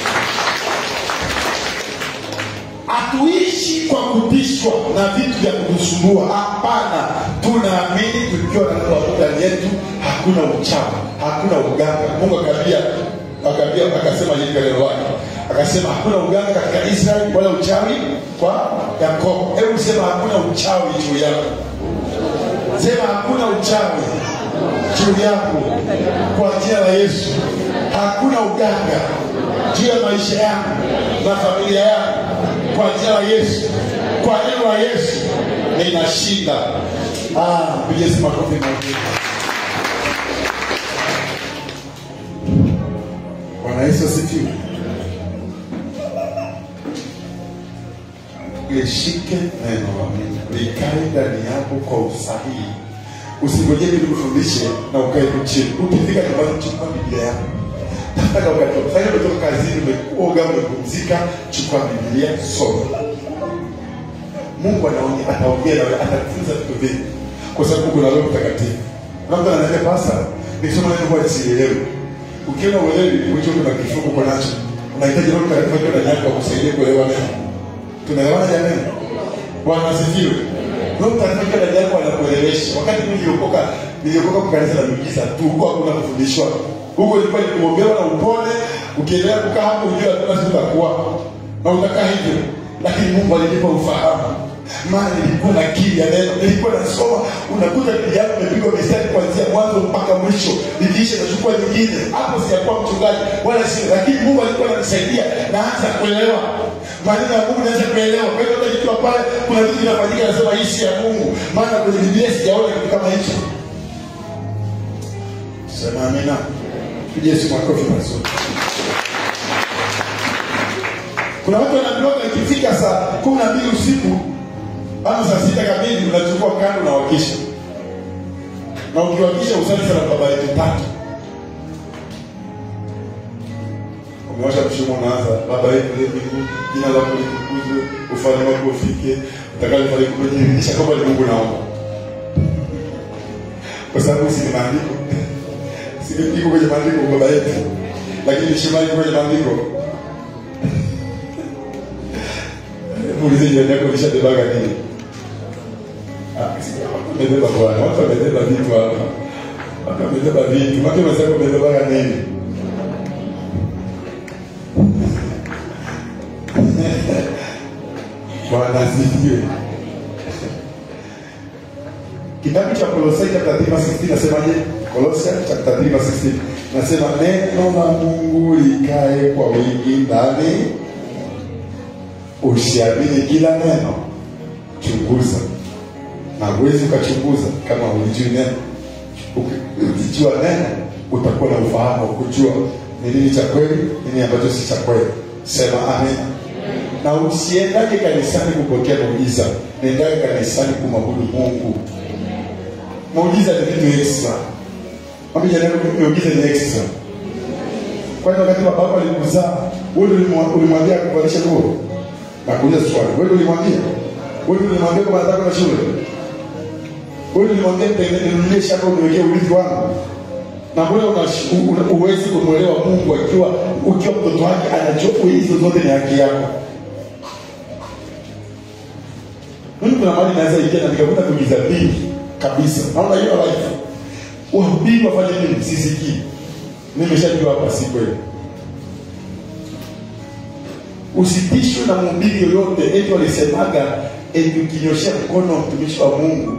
hatuishi kwa kutishwa na vitu vya kutusumbua hapana tunaamini tukiwa na neno la Mungu ndani yetu hakuna uchawi hakuna uganga mungu akaambia akaambia akasema hivi neno lake akasema hakuna uganga katika israeli wala uchawi kwa yakobo hebu sema hakuna uchawi juu yako sema hakuna uchawi juu yako kwa jina la yesu hakuna uganga juu ya maisha yangu na familia yangu kwa jina la yesu kwa neno la yesu ninashinda Ah, pigie si makofi mazuri bwana yesu asifiwe lishike neno la mungu likae ndani yako kwa usahihi usingojee mimi nikufundishe na ukae tu chini ukifika nyumbani chukua biblia yako tafuta wakati wa kufanya umetoka kazini umeoga umepumzika chukua biblia soma mungu anaongea ataongea nawe atakufunza vitu vingi kwa sababu kuna roho mtakatifu na mtu ananiambia pasa nikisoma neno kwa sielewi ukiona uelewi ulicho kuna kifungu uko nacho unahitaji roho mtakatifu akiwa ndani yako akusaidie kuelewa neno tunaelewana jamani bwana asifiwe roho mtakatifu akiwa ndani yako anakuelewesha wakati mimi niliokoka niliokoka kwa kanisa la miujiza tu huko hakuna kufundishwa huko ilikuwa ni kuombewa na upone ukiendelea kukaa hapo ujue hakuna siku utakuwa na utakaa hivyo lakini mungu alinipa ufahamu maana nilikuwa na akili ya neno nilikuwa nasoma unakuta biblia yako imepigwa mistari kuanzia mwanzo mpaka mwisho nikiisha nachukua nyingine hapo sijakuwa mchungaji wala si lakini mungu alikuwa ananisaidia naanza kuelewa maneno ya Mungu naweza kuelewa. Kwa hiyo hata nikiwa pale, kuna vitu vinafanyika, nasema hii si ya Mungu, maana kwenye Biblia sijaona kitu kama hicho. Sema amina. Tuje Yesu makofi mazuri. Kuna watu wanaambiwa ikifika saa kumi na mbili usiku ama saa sita kamili unachukua kando na wakisha, na ukiwakisha usali sana baba yetu tatu umewasha mshumo, unaanza baba yetu uliye mbinguni, jina lako litukuzwe, ufalme wako ufike, utakalo fanyike kwenye dirisha kama ni Mungu naomba, kwa sababu si ni maandiko si iko kwenye maandiko baba yetu, lakini shimali kwenye maandiko Muulize jirani yako ulishabebaga nini? Ah, si watu wamebeba bwana, watu wamebeba vitu hapa. Watu wamebeba vitu. Watu wamesema umebebaga nini? Bwana asifiwe. Kitabu cha Kolosai chapter 3 verse 16 nasemaje? Kolosai chapter 3 verse 16 nasema neno la Mungu likae kwa wingi ndani usiamini kila neno, chunguza, na huwezi ukachunguza kama hulijui neno. Ukijua neno, utakuwa na ufahamu wa kujua ni nini cha kweli, nini ambacho si cha kweli. Sema amen. Na usiendake kanisani kupokea muujiza, nendake kanisani kumwabudu Mungu. Muujiza ni vitu extra. Mwambie jirani yako, muujiza ni extra. Kwani wakati baba yako alikuzaa, wewe ulimwambia akuvalishe nguo? Nakuuliza swali, wewe ulimwambia? Wewe ulimwambia kama nataka na shule? Wewe ulimwambia ninunulie shamba uniwekee urithi wangu? Na mbona una uwezi kumwelewa Mungu akiwa ukiwa mtoto wake anajua hizo zote ni haki yako? Mimi kuna mahali naweza ingia na nikakuta kugiza vingi kabisa. Naona hiyo life. Wahubiri wafanye nini? Sisikii. Nimeshajua hapa si kweli usitishwe na mhubiri yoyote eti walisemaga eti ukinyoshea mkono mtumishi wa mungu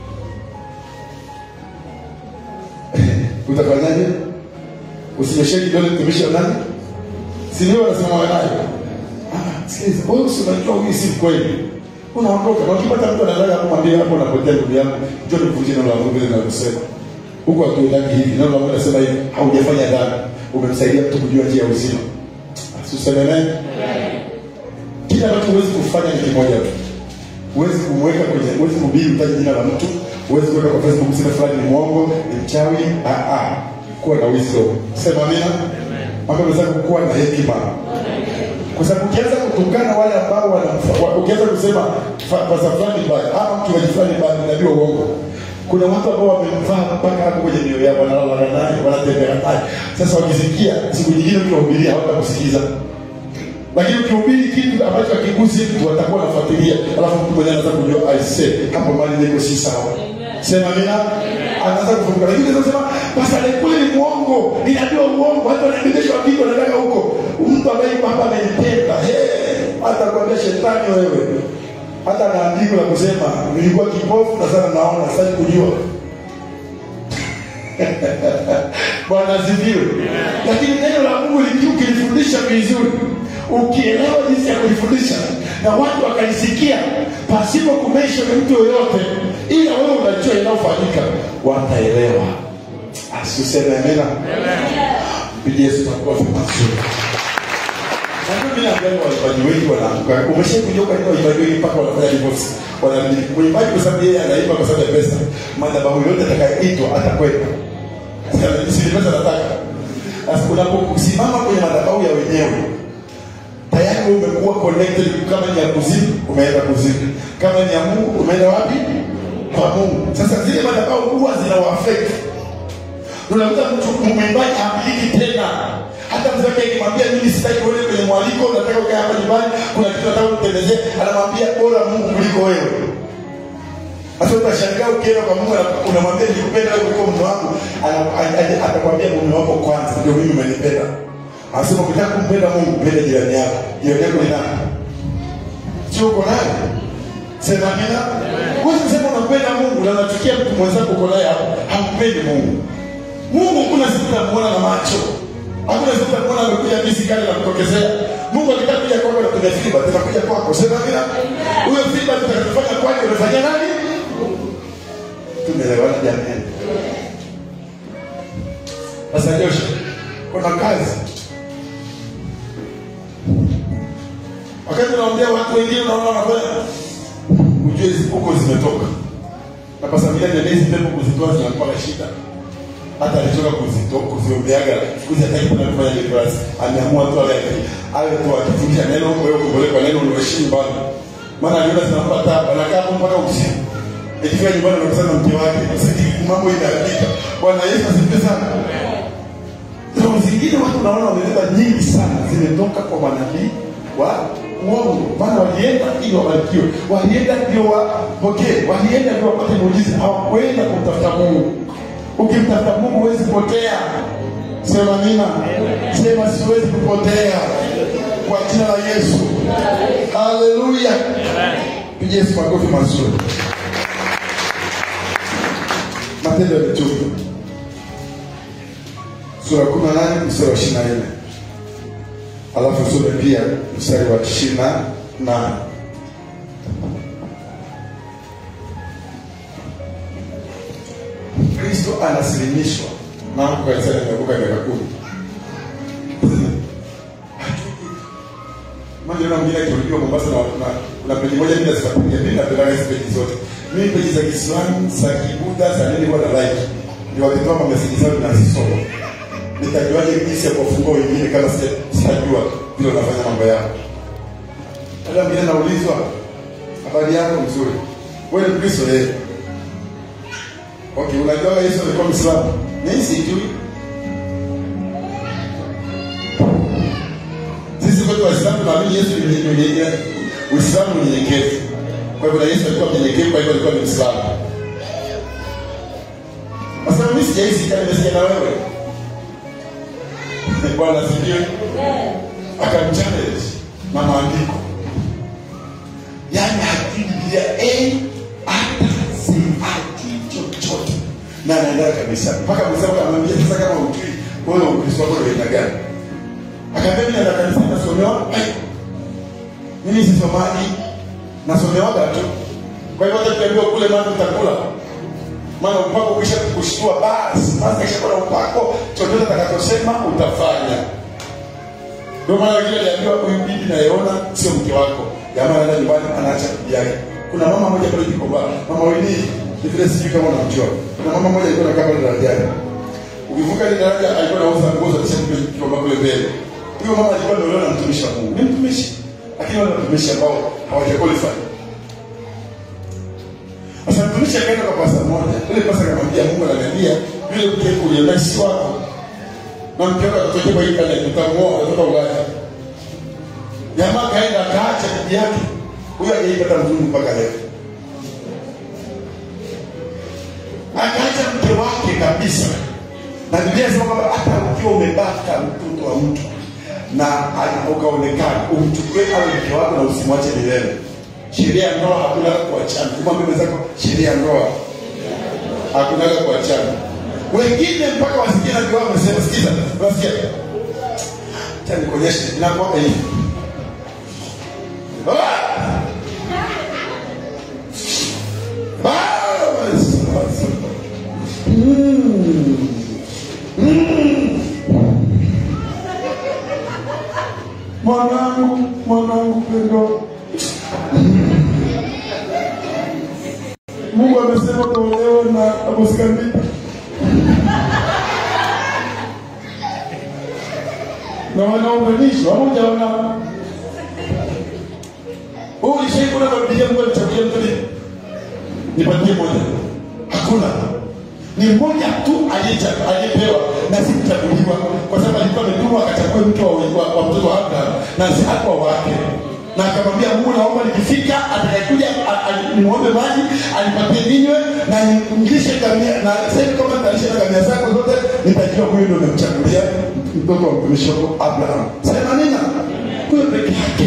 utafanyaje usinyoshee kidole mtumishi wa nani sindio wanasema wanayo Ah, sikiliza wewe si unajua huyu si kweli unaondoka na ukipata mtu anataka kumwambia hapo unapotea ndugu yangu njoo nikuvunjie neno la mungu vile ninavyosema huku hatuendaki hivi neno la mungu nasema hivi haujafanya dhambi umemsaidia mtu kujua njia ya uzima Tuseme naye. Kila ambacho huwezi kufanya ni kimoja tu. Huwezi kumweka kwenye, huwezi kuhubiri utaje jina la mtu, huwezi kuweka kwa Facebook kusema fulani ni mwongo, ni mchawi. Ah ah. Kuwa na wisdom. Sema amina. Mambo yanaweza kuwa na hekima. Kwa sababu ukianza kutukana wale ambao wana ukianza kusema pasa fulani baya ama mchungaji fulani baya unajua uongo. Kuna watu ambao wamemvaa mpaka hapo kwenye mioyo yao, wanalala naye, wanatembea naye. Sasa wakisikia siku nyingine ukiwahubiria hawatakusikiza, lakini ukihubiri kitu ambacho hakigusi mtu watakuwa wanafuatilia, alafu mtu mwenyewe anaanza kujua aise, hapo mali niko si sawa. Sema mina anaanza kufunguka, lakini unaweza kusema basi alikuwa ni muongo, ninajua uongo, hata wanaendeshwa kitu wanataka huko, mtu ambaye yuko hapa amenipenda, hey, hata kuambia shetani wewe hata na andiko la kusema nilikuwa kipofu na sasa naona sasa kujua bwana asifiwe lakini neno la mungu likiwa ukilifundisha vizuri ukielewa jinsi ya kulifundisha na watu wakalisikia pasipo kumesha na mtu yoyote ila wewe unajua inayofanyika wataelewa asuseme amena pigia yesu makofi mazuri mimi naambia waimbaji wengi wanaanguka. Umeshakuja kwa nini waimbaji wengi mpaka wanafanya divorce? Wanamiliki mwimbaji kwa sababu yeye anaimba kwa sababu ya pesa. Madhabahu yote atakayeitwa atakwenda. Si ni pesa nataka. Sasa unaposimama kwenye madhabahu ya wenyewe tayari wewe umekuwa connected kama ni ya kuzimu umeenda kuzimu kama ni ya Mungu umeenda wapi kwa Mungu sasa zile madhabahu huwa zinawaafect unakuta mtu mwimbaji hamiliki tena hata mzee wake akimwambia mimi sitaki uende kwenye mwaliko nataka ukae hapa nyumbani kuna kitu nataka unitendezee anamwambia bora Mungu kuliko wewe sasa utashangaa ukienda kwa Mungu unamwambia nikupenda wewe kuliko mume wangu atakwambia mume wako kwanza ndio mimi umenipenda anasema ukitaka kumpenda Mungu mpende jirani yako jirani yako ni nani sio uko naye sema amina wewe unasema unampenda Mungu na unachukia mtu mwenzako uko naye hapo hampendi Mungu Mungu kuna siku unamuona na macho hakuna siku utakuona amekuja misi kale na kutokezea mungu akitaka kuja kwako na kuna fiba tutakuja kwako sema bila huyo fiba tutakufanya kwake unafanya nani tumeelewana jamani sasa Joshua kuna kazi wakati unaongea watu wengine unaona wanafanya ujue hizi huko zimetoka na kwa sababu ya hizi pepo kuzitoa zinakuwa na shida hata alichoka kuzito kuziombeaga siku hizi hataki kwenda kufanya deliverance ameamua tu awe awe tu akifundisha neno wewe kuboleka neno unaheshimu bana maana aliona zinampa tabu anakaa hapo mpaka usiku ikifika nyumbani anakutana na mke wake sisi mambo inaharibika bwana Yesu asifiwe sana Roho zingine watu naona wamebeba nyingi sana zimetoka kwa manabii wa uongo, maana walienda ili wabarikiwe, walienda ndio wapokee, walienda ndio wapate muujiza, hawakwenda kumtafuta Mungu. Ukimtafuta Mungu huwezi potea. Sema nina, sema siwezi kupotea kwa jina la Yesu. Haleluya, piga Yesu makofi mazuri. Matendo ya Mitume sura kumi na nane mstari wa ishirini na nne alafu usome pia mstari wa ishirini na nane kristo anasilimishwa nangu kanisani nimevuka miaka kumi Mmoja mwingine akirudiwa Mombasa na na kuna peji moja mimi nazifuatilia mimi napenda hizo peji zote. Mimi peji za Kiislamu, za Kibuddha, za nini huwa na like. Ndio wakitoa mameseji zao nazisoma nitajuaje jinsi ya kuwafungua wengine kama sija- sitajua vile wanafanya mambo yao hata mingine naulizwa habari yako mzuri wewe ni mkristo yeye okay unajua yesu alikuwa mwislamu mimi sijui sisi kwetu waislamu tunaamini yesu ni mwenye- mwenye- uislamu ni nyenyekevu kwa hivyo na yesu alikuwa mnyenyekevu kwa hivyo alikuwa ni mwislamu Sasa mimi sijaisikia nimesikia na wewe bwana asifiwe akamchallenge na maandiko yaani hajui biblia eh, hata si hajui chochote na anaenda kabisa mpaka msema akamwambia sasa kama ujui wewe ukristo wako ni aina gani akaambia mimi naenda kanisa nasomewa eh, mimi sisomaji nasomewaga tu kwa hivyo hata tukiambiwa kule maana utakula maana upako ukisha kushtua basi basi kisha kuna upako chochote atakachosema utafanya ndio maana wengine aliambiwa huyu bibi nayeona sio mke wako jamaa anaenda nyumbani anaacha bibi yake kuna mama moja pale Kikoba mama Wini ni vile sijui kama unamjua kuna mama moja alikuwa anakaa pale darajani ukivuka ile daraja alikuwa anauza nguo za tishauri Kikoba kule mbele huyo mama alikuwa ndio na mtumishi wa Mungu ni mtumishi lakini wale watumishi ambao hawajaqualify sasa mtumishi akaenda kwa pasa moja. Yule pasa akamwambia Mungu ananiambia yule mke uliona si wako. Na mke wako atatoka kwa internet utamuoa kutoka Ulaya. Jamaa kaenda akaacha bibi yake. Huyo hajaipata mzungu mpaka leo. Akaacha mke wake kabisa. Na Biblia inasema kwamba hata ukiwa umebaka mtoto wa mtu na ana- ukaonekana umchukue awe mke wako na usimwache milele sheria ya ndoa hakunaga kuachana kumwambia mwenzako sheria ya ndoa hakunaga kuachana wengine mpaka wasikia na kiwao wamesema sikiza wasikia cha nikuonyeshe inakuwa hivi Ah! Bas! Mm. Mm. mwanangu mwanangu pendo Mungu amesema tuolewe na Aposkandita. na wanaunganishwa moja wana wewe ulishaikuona kwa Biblia Mungu alichagulia mtu nini? Nipatie moja. Hakuna. Ni mmoja tu aliyecha- aliyepewa na si kuchaguliwa, kwa sababu alikuwa ametumwa akachague mtu wa, wa, wa mtoto wa Abraham na si hakuwa wake na akamwambia Mungu, naomba nikifika atakayekuja a- a- nimwombe maji anipatie ninywe na nimlishe ngamia, na sasa hivi kama nitalisha na ngamia zako zote, nitajua huyu ndio nimemchagulia mtoto wa mtumishi wako Abraham. Sema nina huyo peke yake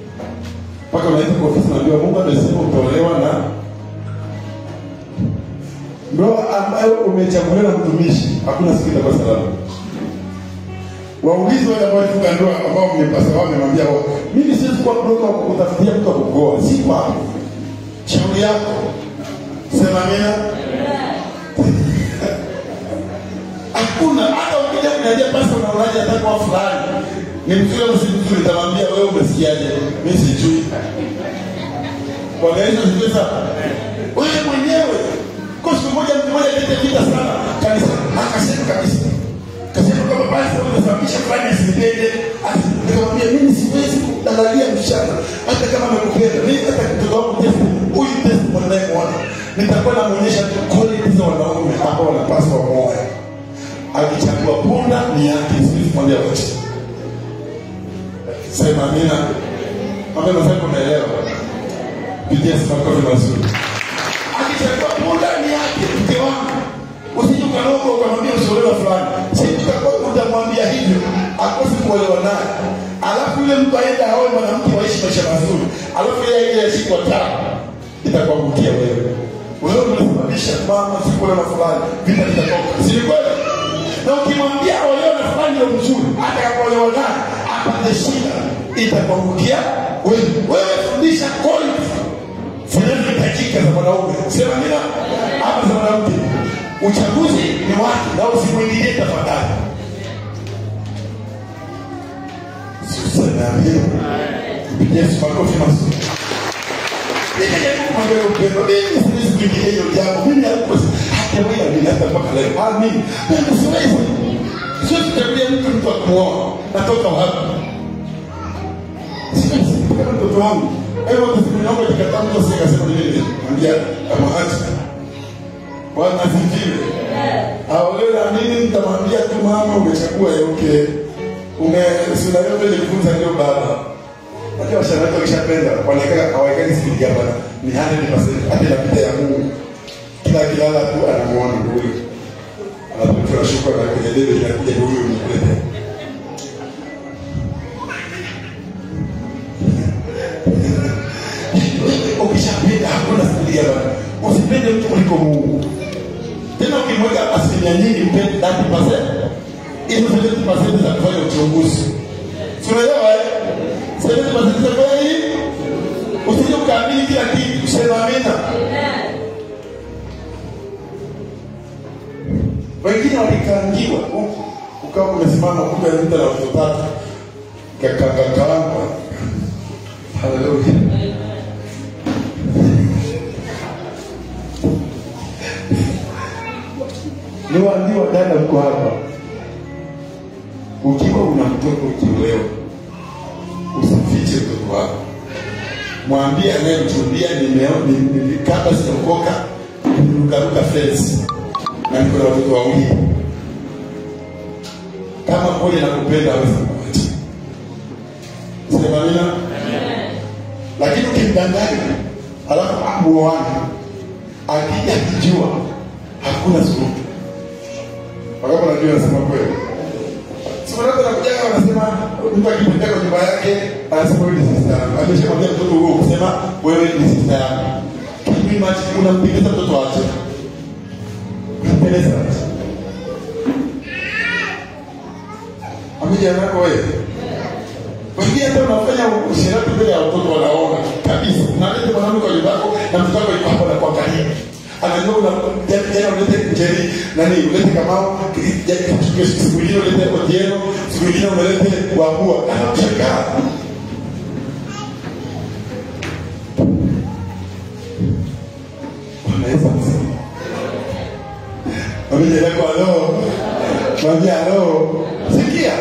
mpaka unaita kwa ofisi naambiwa Mungu amesema utaolewa na ndoa ambayo umechaguliwa na mtumishi hakuna siku itakuwa salama waulizi wale ambao walifunga ndoa ambao mmepasa wao mmemwambia wao mimi siwezi kuwa broka wa kutafutia mtu wa kugoa si hapo shauri yako sema mina hakuna hata ukija kuniambia basi unaonaje hata kwa fulani ni mzuri au si mzuri nitamwambia wewe umesikiaje mimi sijui Bwana Yesu asifiwe sana. Wewe mwenyewe kwa siku moja mtu mmoja alete vita sana kanisa akasema kabisa. Kasema kama basi wewe unasababisha fulani asinipende. Asi- Nikamwambia mimi siwezi kudalalia mshana hata kama amekupenda. Mimi hata mtoto wangu test huyu test mwanae mwana. Nitakuwa namuonyesha tu quality za wanaume ambao wanapaswa moyo. Akichagua punda ni yake siwezi kumwambia wote. Sema amina. Amina sasa unaelewa. Pigia sifa makofi mazuri. Akichagua punda ni yake mke wangu. Usije ukaroga ukamwambia usiolewa fulani. Si tutakuwa utamwambia hivyo akose kuolewa naye. Alafu yule mtu aenda aoe mwanamke waishi maisha mazuri. Alafu yeye ile ya siku tano itakuangukia wewe. Wewe unasababisha mama sikuolewa na fulani. Vita vitatoka. Si ni kweli? Na ukimwambia olewa na fulani ndio mzuri, hata akaolewa naye apate shida, itakuangukia wewe. Wewe fundisha quality zinazohitajika za mwanaume sema mina ama za mwanamke uchaguzi ni wake na usimwingilie tafadhali sanaambia mpigie makofi mazuri mimi jaribu kumwambia upendo mimi siwezi kuingilia hiyo jambo mimi hapo hata wewe mimi hata mpaka leo ah mimi mimi siwezi siwezi kuchagulia mtu mtu akuoa natoka wapi siwezi kama mtoto wangu Hebu tusimwombe tukatamu sisi kasema nini? Mwambia amaacha. Bwana asifiwe. Aolewe na nini nitamwambia tu mama umechagua yeuke. Ume sina yote nilifunza ndio baba. Hata washangazi wakishapenda wanakaa hawaikai spidi hapa ni 100% hata inapita ya Mungu. Kila kilala tu anamuona huyu. Anapotoa shukrani na kwenye debe inakuja huyu mkulete. ukishapenda hakuna sikia bana usipende mtu kuliko mungu tena ukimweka asilimia nyingi mpende 30% hizo 70% za kufanya uchunguzi tunaelewa eh 70% za kufanya nini usije ukaamini kila kitu sema amina wengine walikaangiwa huku ukawa umesimama kumbe mtu na watoto tatu kakakakaangwa haleluya niwaambiwa dada mko hapa ukiwa una mtoto ukiolewa usifiche mtoto wako mwambie anayemchumbia kabla sijaokoka nimerukaruka fensi na niko na watoto wawili kama mmoja nakupenda aweza kuacha semamina lakini ukimdanganya alafu amuoane akija kijua hakuna suluhu wakapo najua nasema kweli simanako nakujaga wanasema mtu akipita kwa nyumba yake anasema wewe ni sista yangu ameshamwambia mtoto huo kusema wewe ni sista yangu kipi machi unampendeza mtoto wake unampendeza amija nako wewe wengine hata unafanya ushirati mbele ya watoto wanaona kabisa unaleta mwanamke kwa nyumba yako na mtoto wako yuko hapo na kuangalia anajua una jana ulete njeri nani ulete kamao siku ingine ulete otieno siku ingine umelete wabua anakushangaa Yesu asifiwe. Mwambie jirani yako halo. Mwambie halo. Sikia.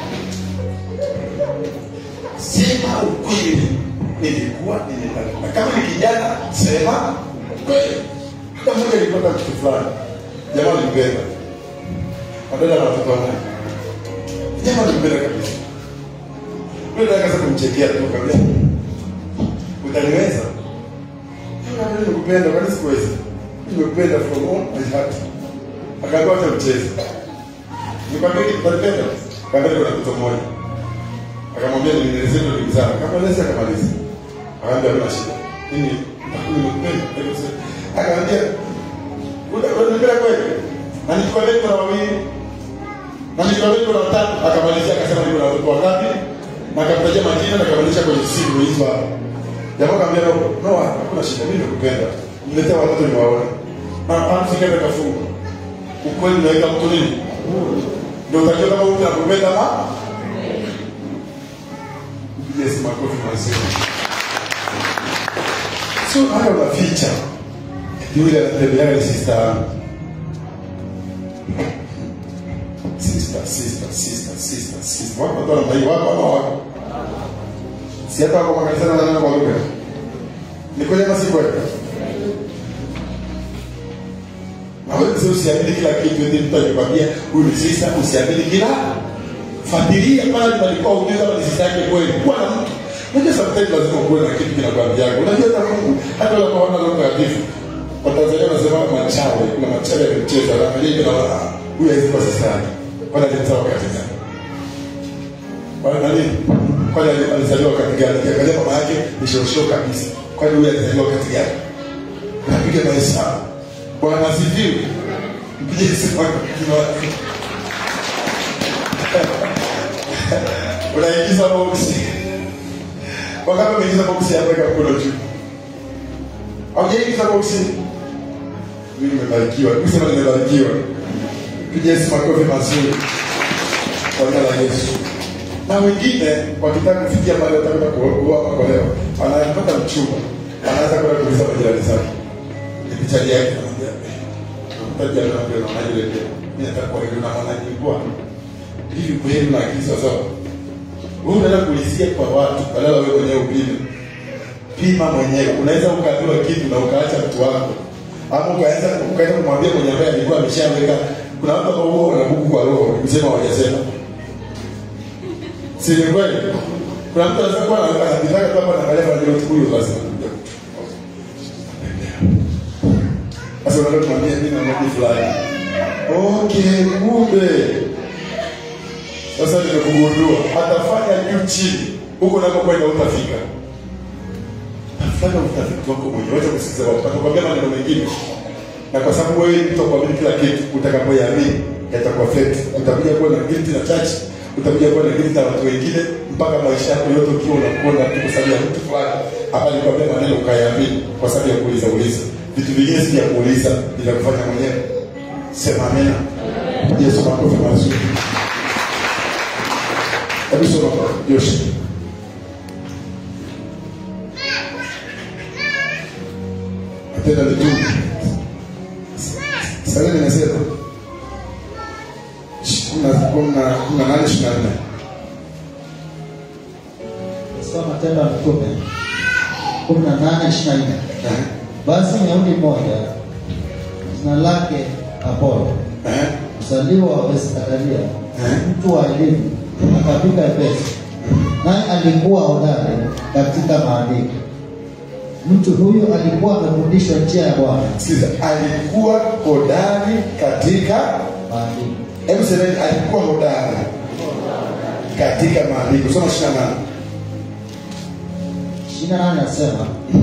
Sema ukweli. Nilikuwa nimepanga. Kama ni kijana, sema kweli. Hata mmoja alipata kitu fulani. Jamaa alimpenda. Badala na watoto wake. Jamaa alimpenda kabisa. Yule akaanza kumchekea tu kabisa. Utaniweza? Yule nimekupenda, kwani sikuweza? Nimekupenda from all my heart. Akaambiwa acha mchezo. Nikwambia kitu utanipenda? Kaambia kuna mtoto mmoja. Akamwambia nielezee ndio ndugu zangu. Akamaliza akamaliza. Akaambia hamna shida. Mimi nimekupenda. Akamwambia unanipenda kweli na nikikwambia niko na wawili na nikikwambia niko na watatu akamalizia akasema niko na watoto wangapi na akamtajia majina na akamalisha kwenye simu hizo hapo jamaa akamwambia no no hakuna shida mimi nakupenda niletea watoto niwaone na anafika kafunga ukweli unaweka mtu nini ndio utajua kama mtu anakupenda ama yes makofi mazuri so hata unaficha yule anatembeaga ni sister yangu sister sister sister sister sister wako watu wanamdai wako ama wako si hata wako makanisani wananena kwa lugha ni kweli ama si kweli Hawezi usiamini kila kitu eti mtu akikwambia huyu ni sister usiamini kila fuatilia pale palikuwa ujue kama ni sister yake kweli kuwa na mtu unajua sometimes lazima kuwe na kitu kinakwambia unajua hata Mungu hata unapoona Roho Mtakatifu Watanzania wanasema machawe kuna machawe ya mchezo anaangalia hivi na wana huyu hawezi kuwa sister yake kwani alimzaa wakati gani kwani nani kwani ali- alizaliwa wakati gani kiangalia mama yake ni shosho kabisa kwani huyu alizaliwa wakati gani unapiga mahesabu bwana asifiwe mpige simu yako kwa watu unaingiza boksi wakati umeingiza boksi ya weka mkono juu haujaingiza boksi mimi nimebarikiwa kusema nimebarikiwa piga Yesu makofi mazuri kwa jina la Yesu na wengine wakitaka kufikia mahali watakwenda kuoa ama kuolewa anapata mchumba anaanza kwenda kuuliza majirani zake ni picha yake anamwambia mtaji anamwambia na maji leo mimi nataka kwa hiyo na maana nilikuwa hivi kweli na akili sawa sawa wewe unaenda kuulizia kwa watu badala wewe mwenyewe upime pima mwenyewe unaweza ukaambiwa kitu na ukaacha mtu wako ama ukaanza ukaenda kumwambia mwenye ambaye alikuwa ameshaweka kuna watu ambao huwa wanabuku kwa roho kusema hawajasema si ni kweli kuna mtu anaweza kuwa anataka tu hapa anaangalia kwa ndio huyu basi anakuja sasa unataka kumwambia mimi na mmoja fulani okay kumbe sasa nimekugundua atafanya juu chini huko unakokwenda utafika fanya utafiti wako mwenyewe wacha kusikiza watu atakwambia maneno mengine na kwa sababu wewe mtu akuamini kila kitu utakapoyaamini yatakuwa fake utakuja kuwa na guilty na church utakuja kuwa na guilty na watu wengine mpaka maisha yako yote ukiwa unakuona tu kwa sababu ya mtu fulani hapa nikwambia maneno ukayaamini kwa sababu ya kuuliza uliza vitu vingine si vya kuuliza ni vya kufanya mwenyewe sema amina yesu makofi mazuri hebu soma Yoshua Matendo ya Mitume. Sasa nimesema kuna kuna kuna nane ishirini na nne. Soma Matendo ya Mitume kumi na nane ishirini na nne. Eh, Basi Myahudi mmoja jina lake Apolo, eh, mzaliwa wa Bethsaida, Eh. mtu wa elimu, akafika Efeso, naye alikuwa hodari katika maandiko. Mtu huyu alikuwa amefundishwa njia ya Bwana Sikiza, alikuwa hodari katika maandiko. hebu semeni, alikuwa hodari katika maandiko. Soma ishirini na nane. ishirini na nane nasema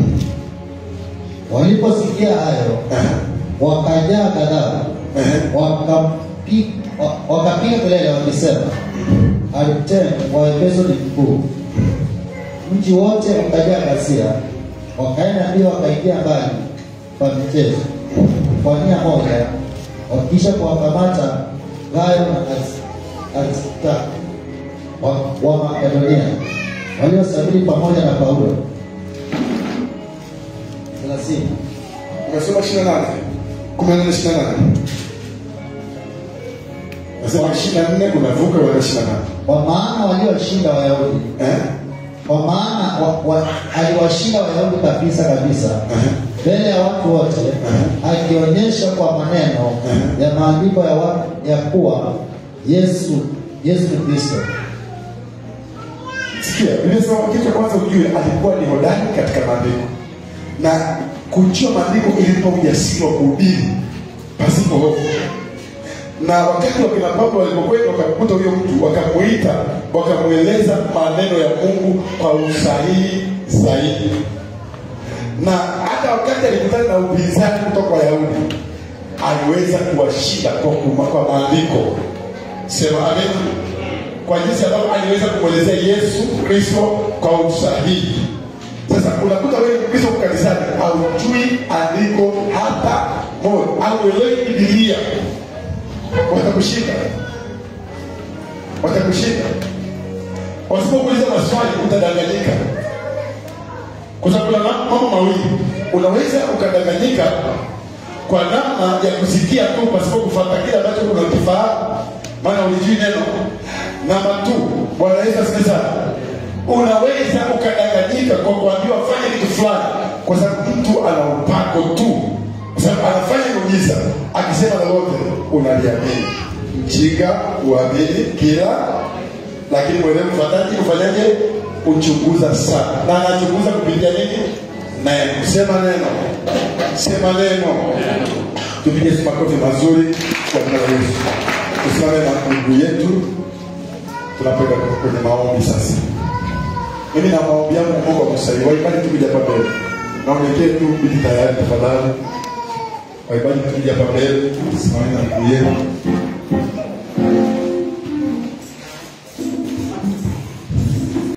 waliposikia hayo Eh, wakajaa ghadhabu eh, wakapi- wa- wakapiga kelele wakisema Artemi wa Efeso ni mkuu. Mji wote ukajaa ghasia, wakaenda mbio wakaingia mbali kwa michezo kwa nia moja, wakisha kuwakamata Gayo na As- Aristarko wa, wa Makedonia waliosafiri pamoja na Paulo. thelathini umesoma ishirini na nane kumi na nane ishirini na nane nasema ishirini na nne unavuka unaenda ishirini na nane kwa maana walioshinda Wayahudi eh? kwa maana wa, wa, aliwashinda Wayahudi kabisa kabisa Eh. mbele ya watu wote, akionyesha kwa maneno ya maandiko ya, wa, ya kuwa Yesu Yesu ni Kristo. Sikia, Biblia inasema kitu cha kwanza ujue alikuwa ni hodari katika maandiko, na kujua maandiko ilimpa ujasiri wa kuhubiri pasipo hofu. Na wakati wakina Paulo walipokwenda wakamkuta huyo mtu, wakamuita, wakamweleza maneno ya Mungu kwa usahihi zaidi. Na hata wakati alikutana na upinzani kutoka kwa Wayahudi, aliweza kuwashinda kwa, kuma- kwa maandiko sema amen kwa jinsi ambavyo aliweza kumwelezea yesu kristo kwa usahihi sasa unakuta wewe mkristo uko kanisani haujui andiko hata moja auelewi bibilia watakushinda watakushinda wasipokuuliza maswali utadanganyika kwa sababu kuna ma- mambo mawili unaweza ukadanganyika kwa namna ya kusikia tu pasipo kufuata kile ambacho unakifahamu maana ulijui neno namba tu bwana yesu asikie sana unaweza ukadanganyika kwa kuambiwa fanya kitu fulani kwa sababu mtu ana upako tu kwa sababu anafanya muujiza akisema lolote unaliamini mjinga uamini kila lakini mwenyewe mfuataji ufanyaje uchunguza sana na anachunguza kupitia nini neno sema neno sema neno tupige makofi mazuri kwa jina la yesu tusimame na mungu yetu tunapoenda kwenye maombi sasa mimi na maombi yangu mungu akusaidie waibadi tukija hapa mbele naonekee tu biti tayari tafadhali waibadi tukija hapa mbele tusimame na mungu yetu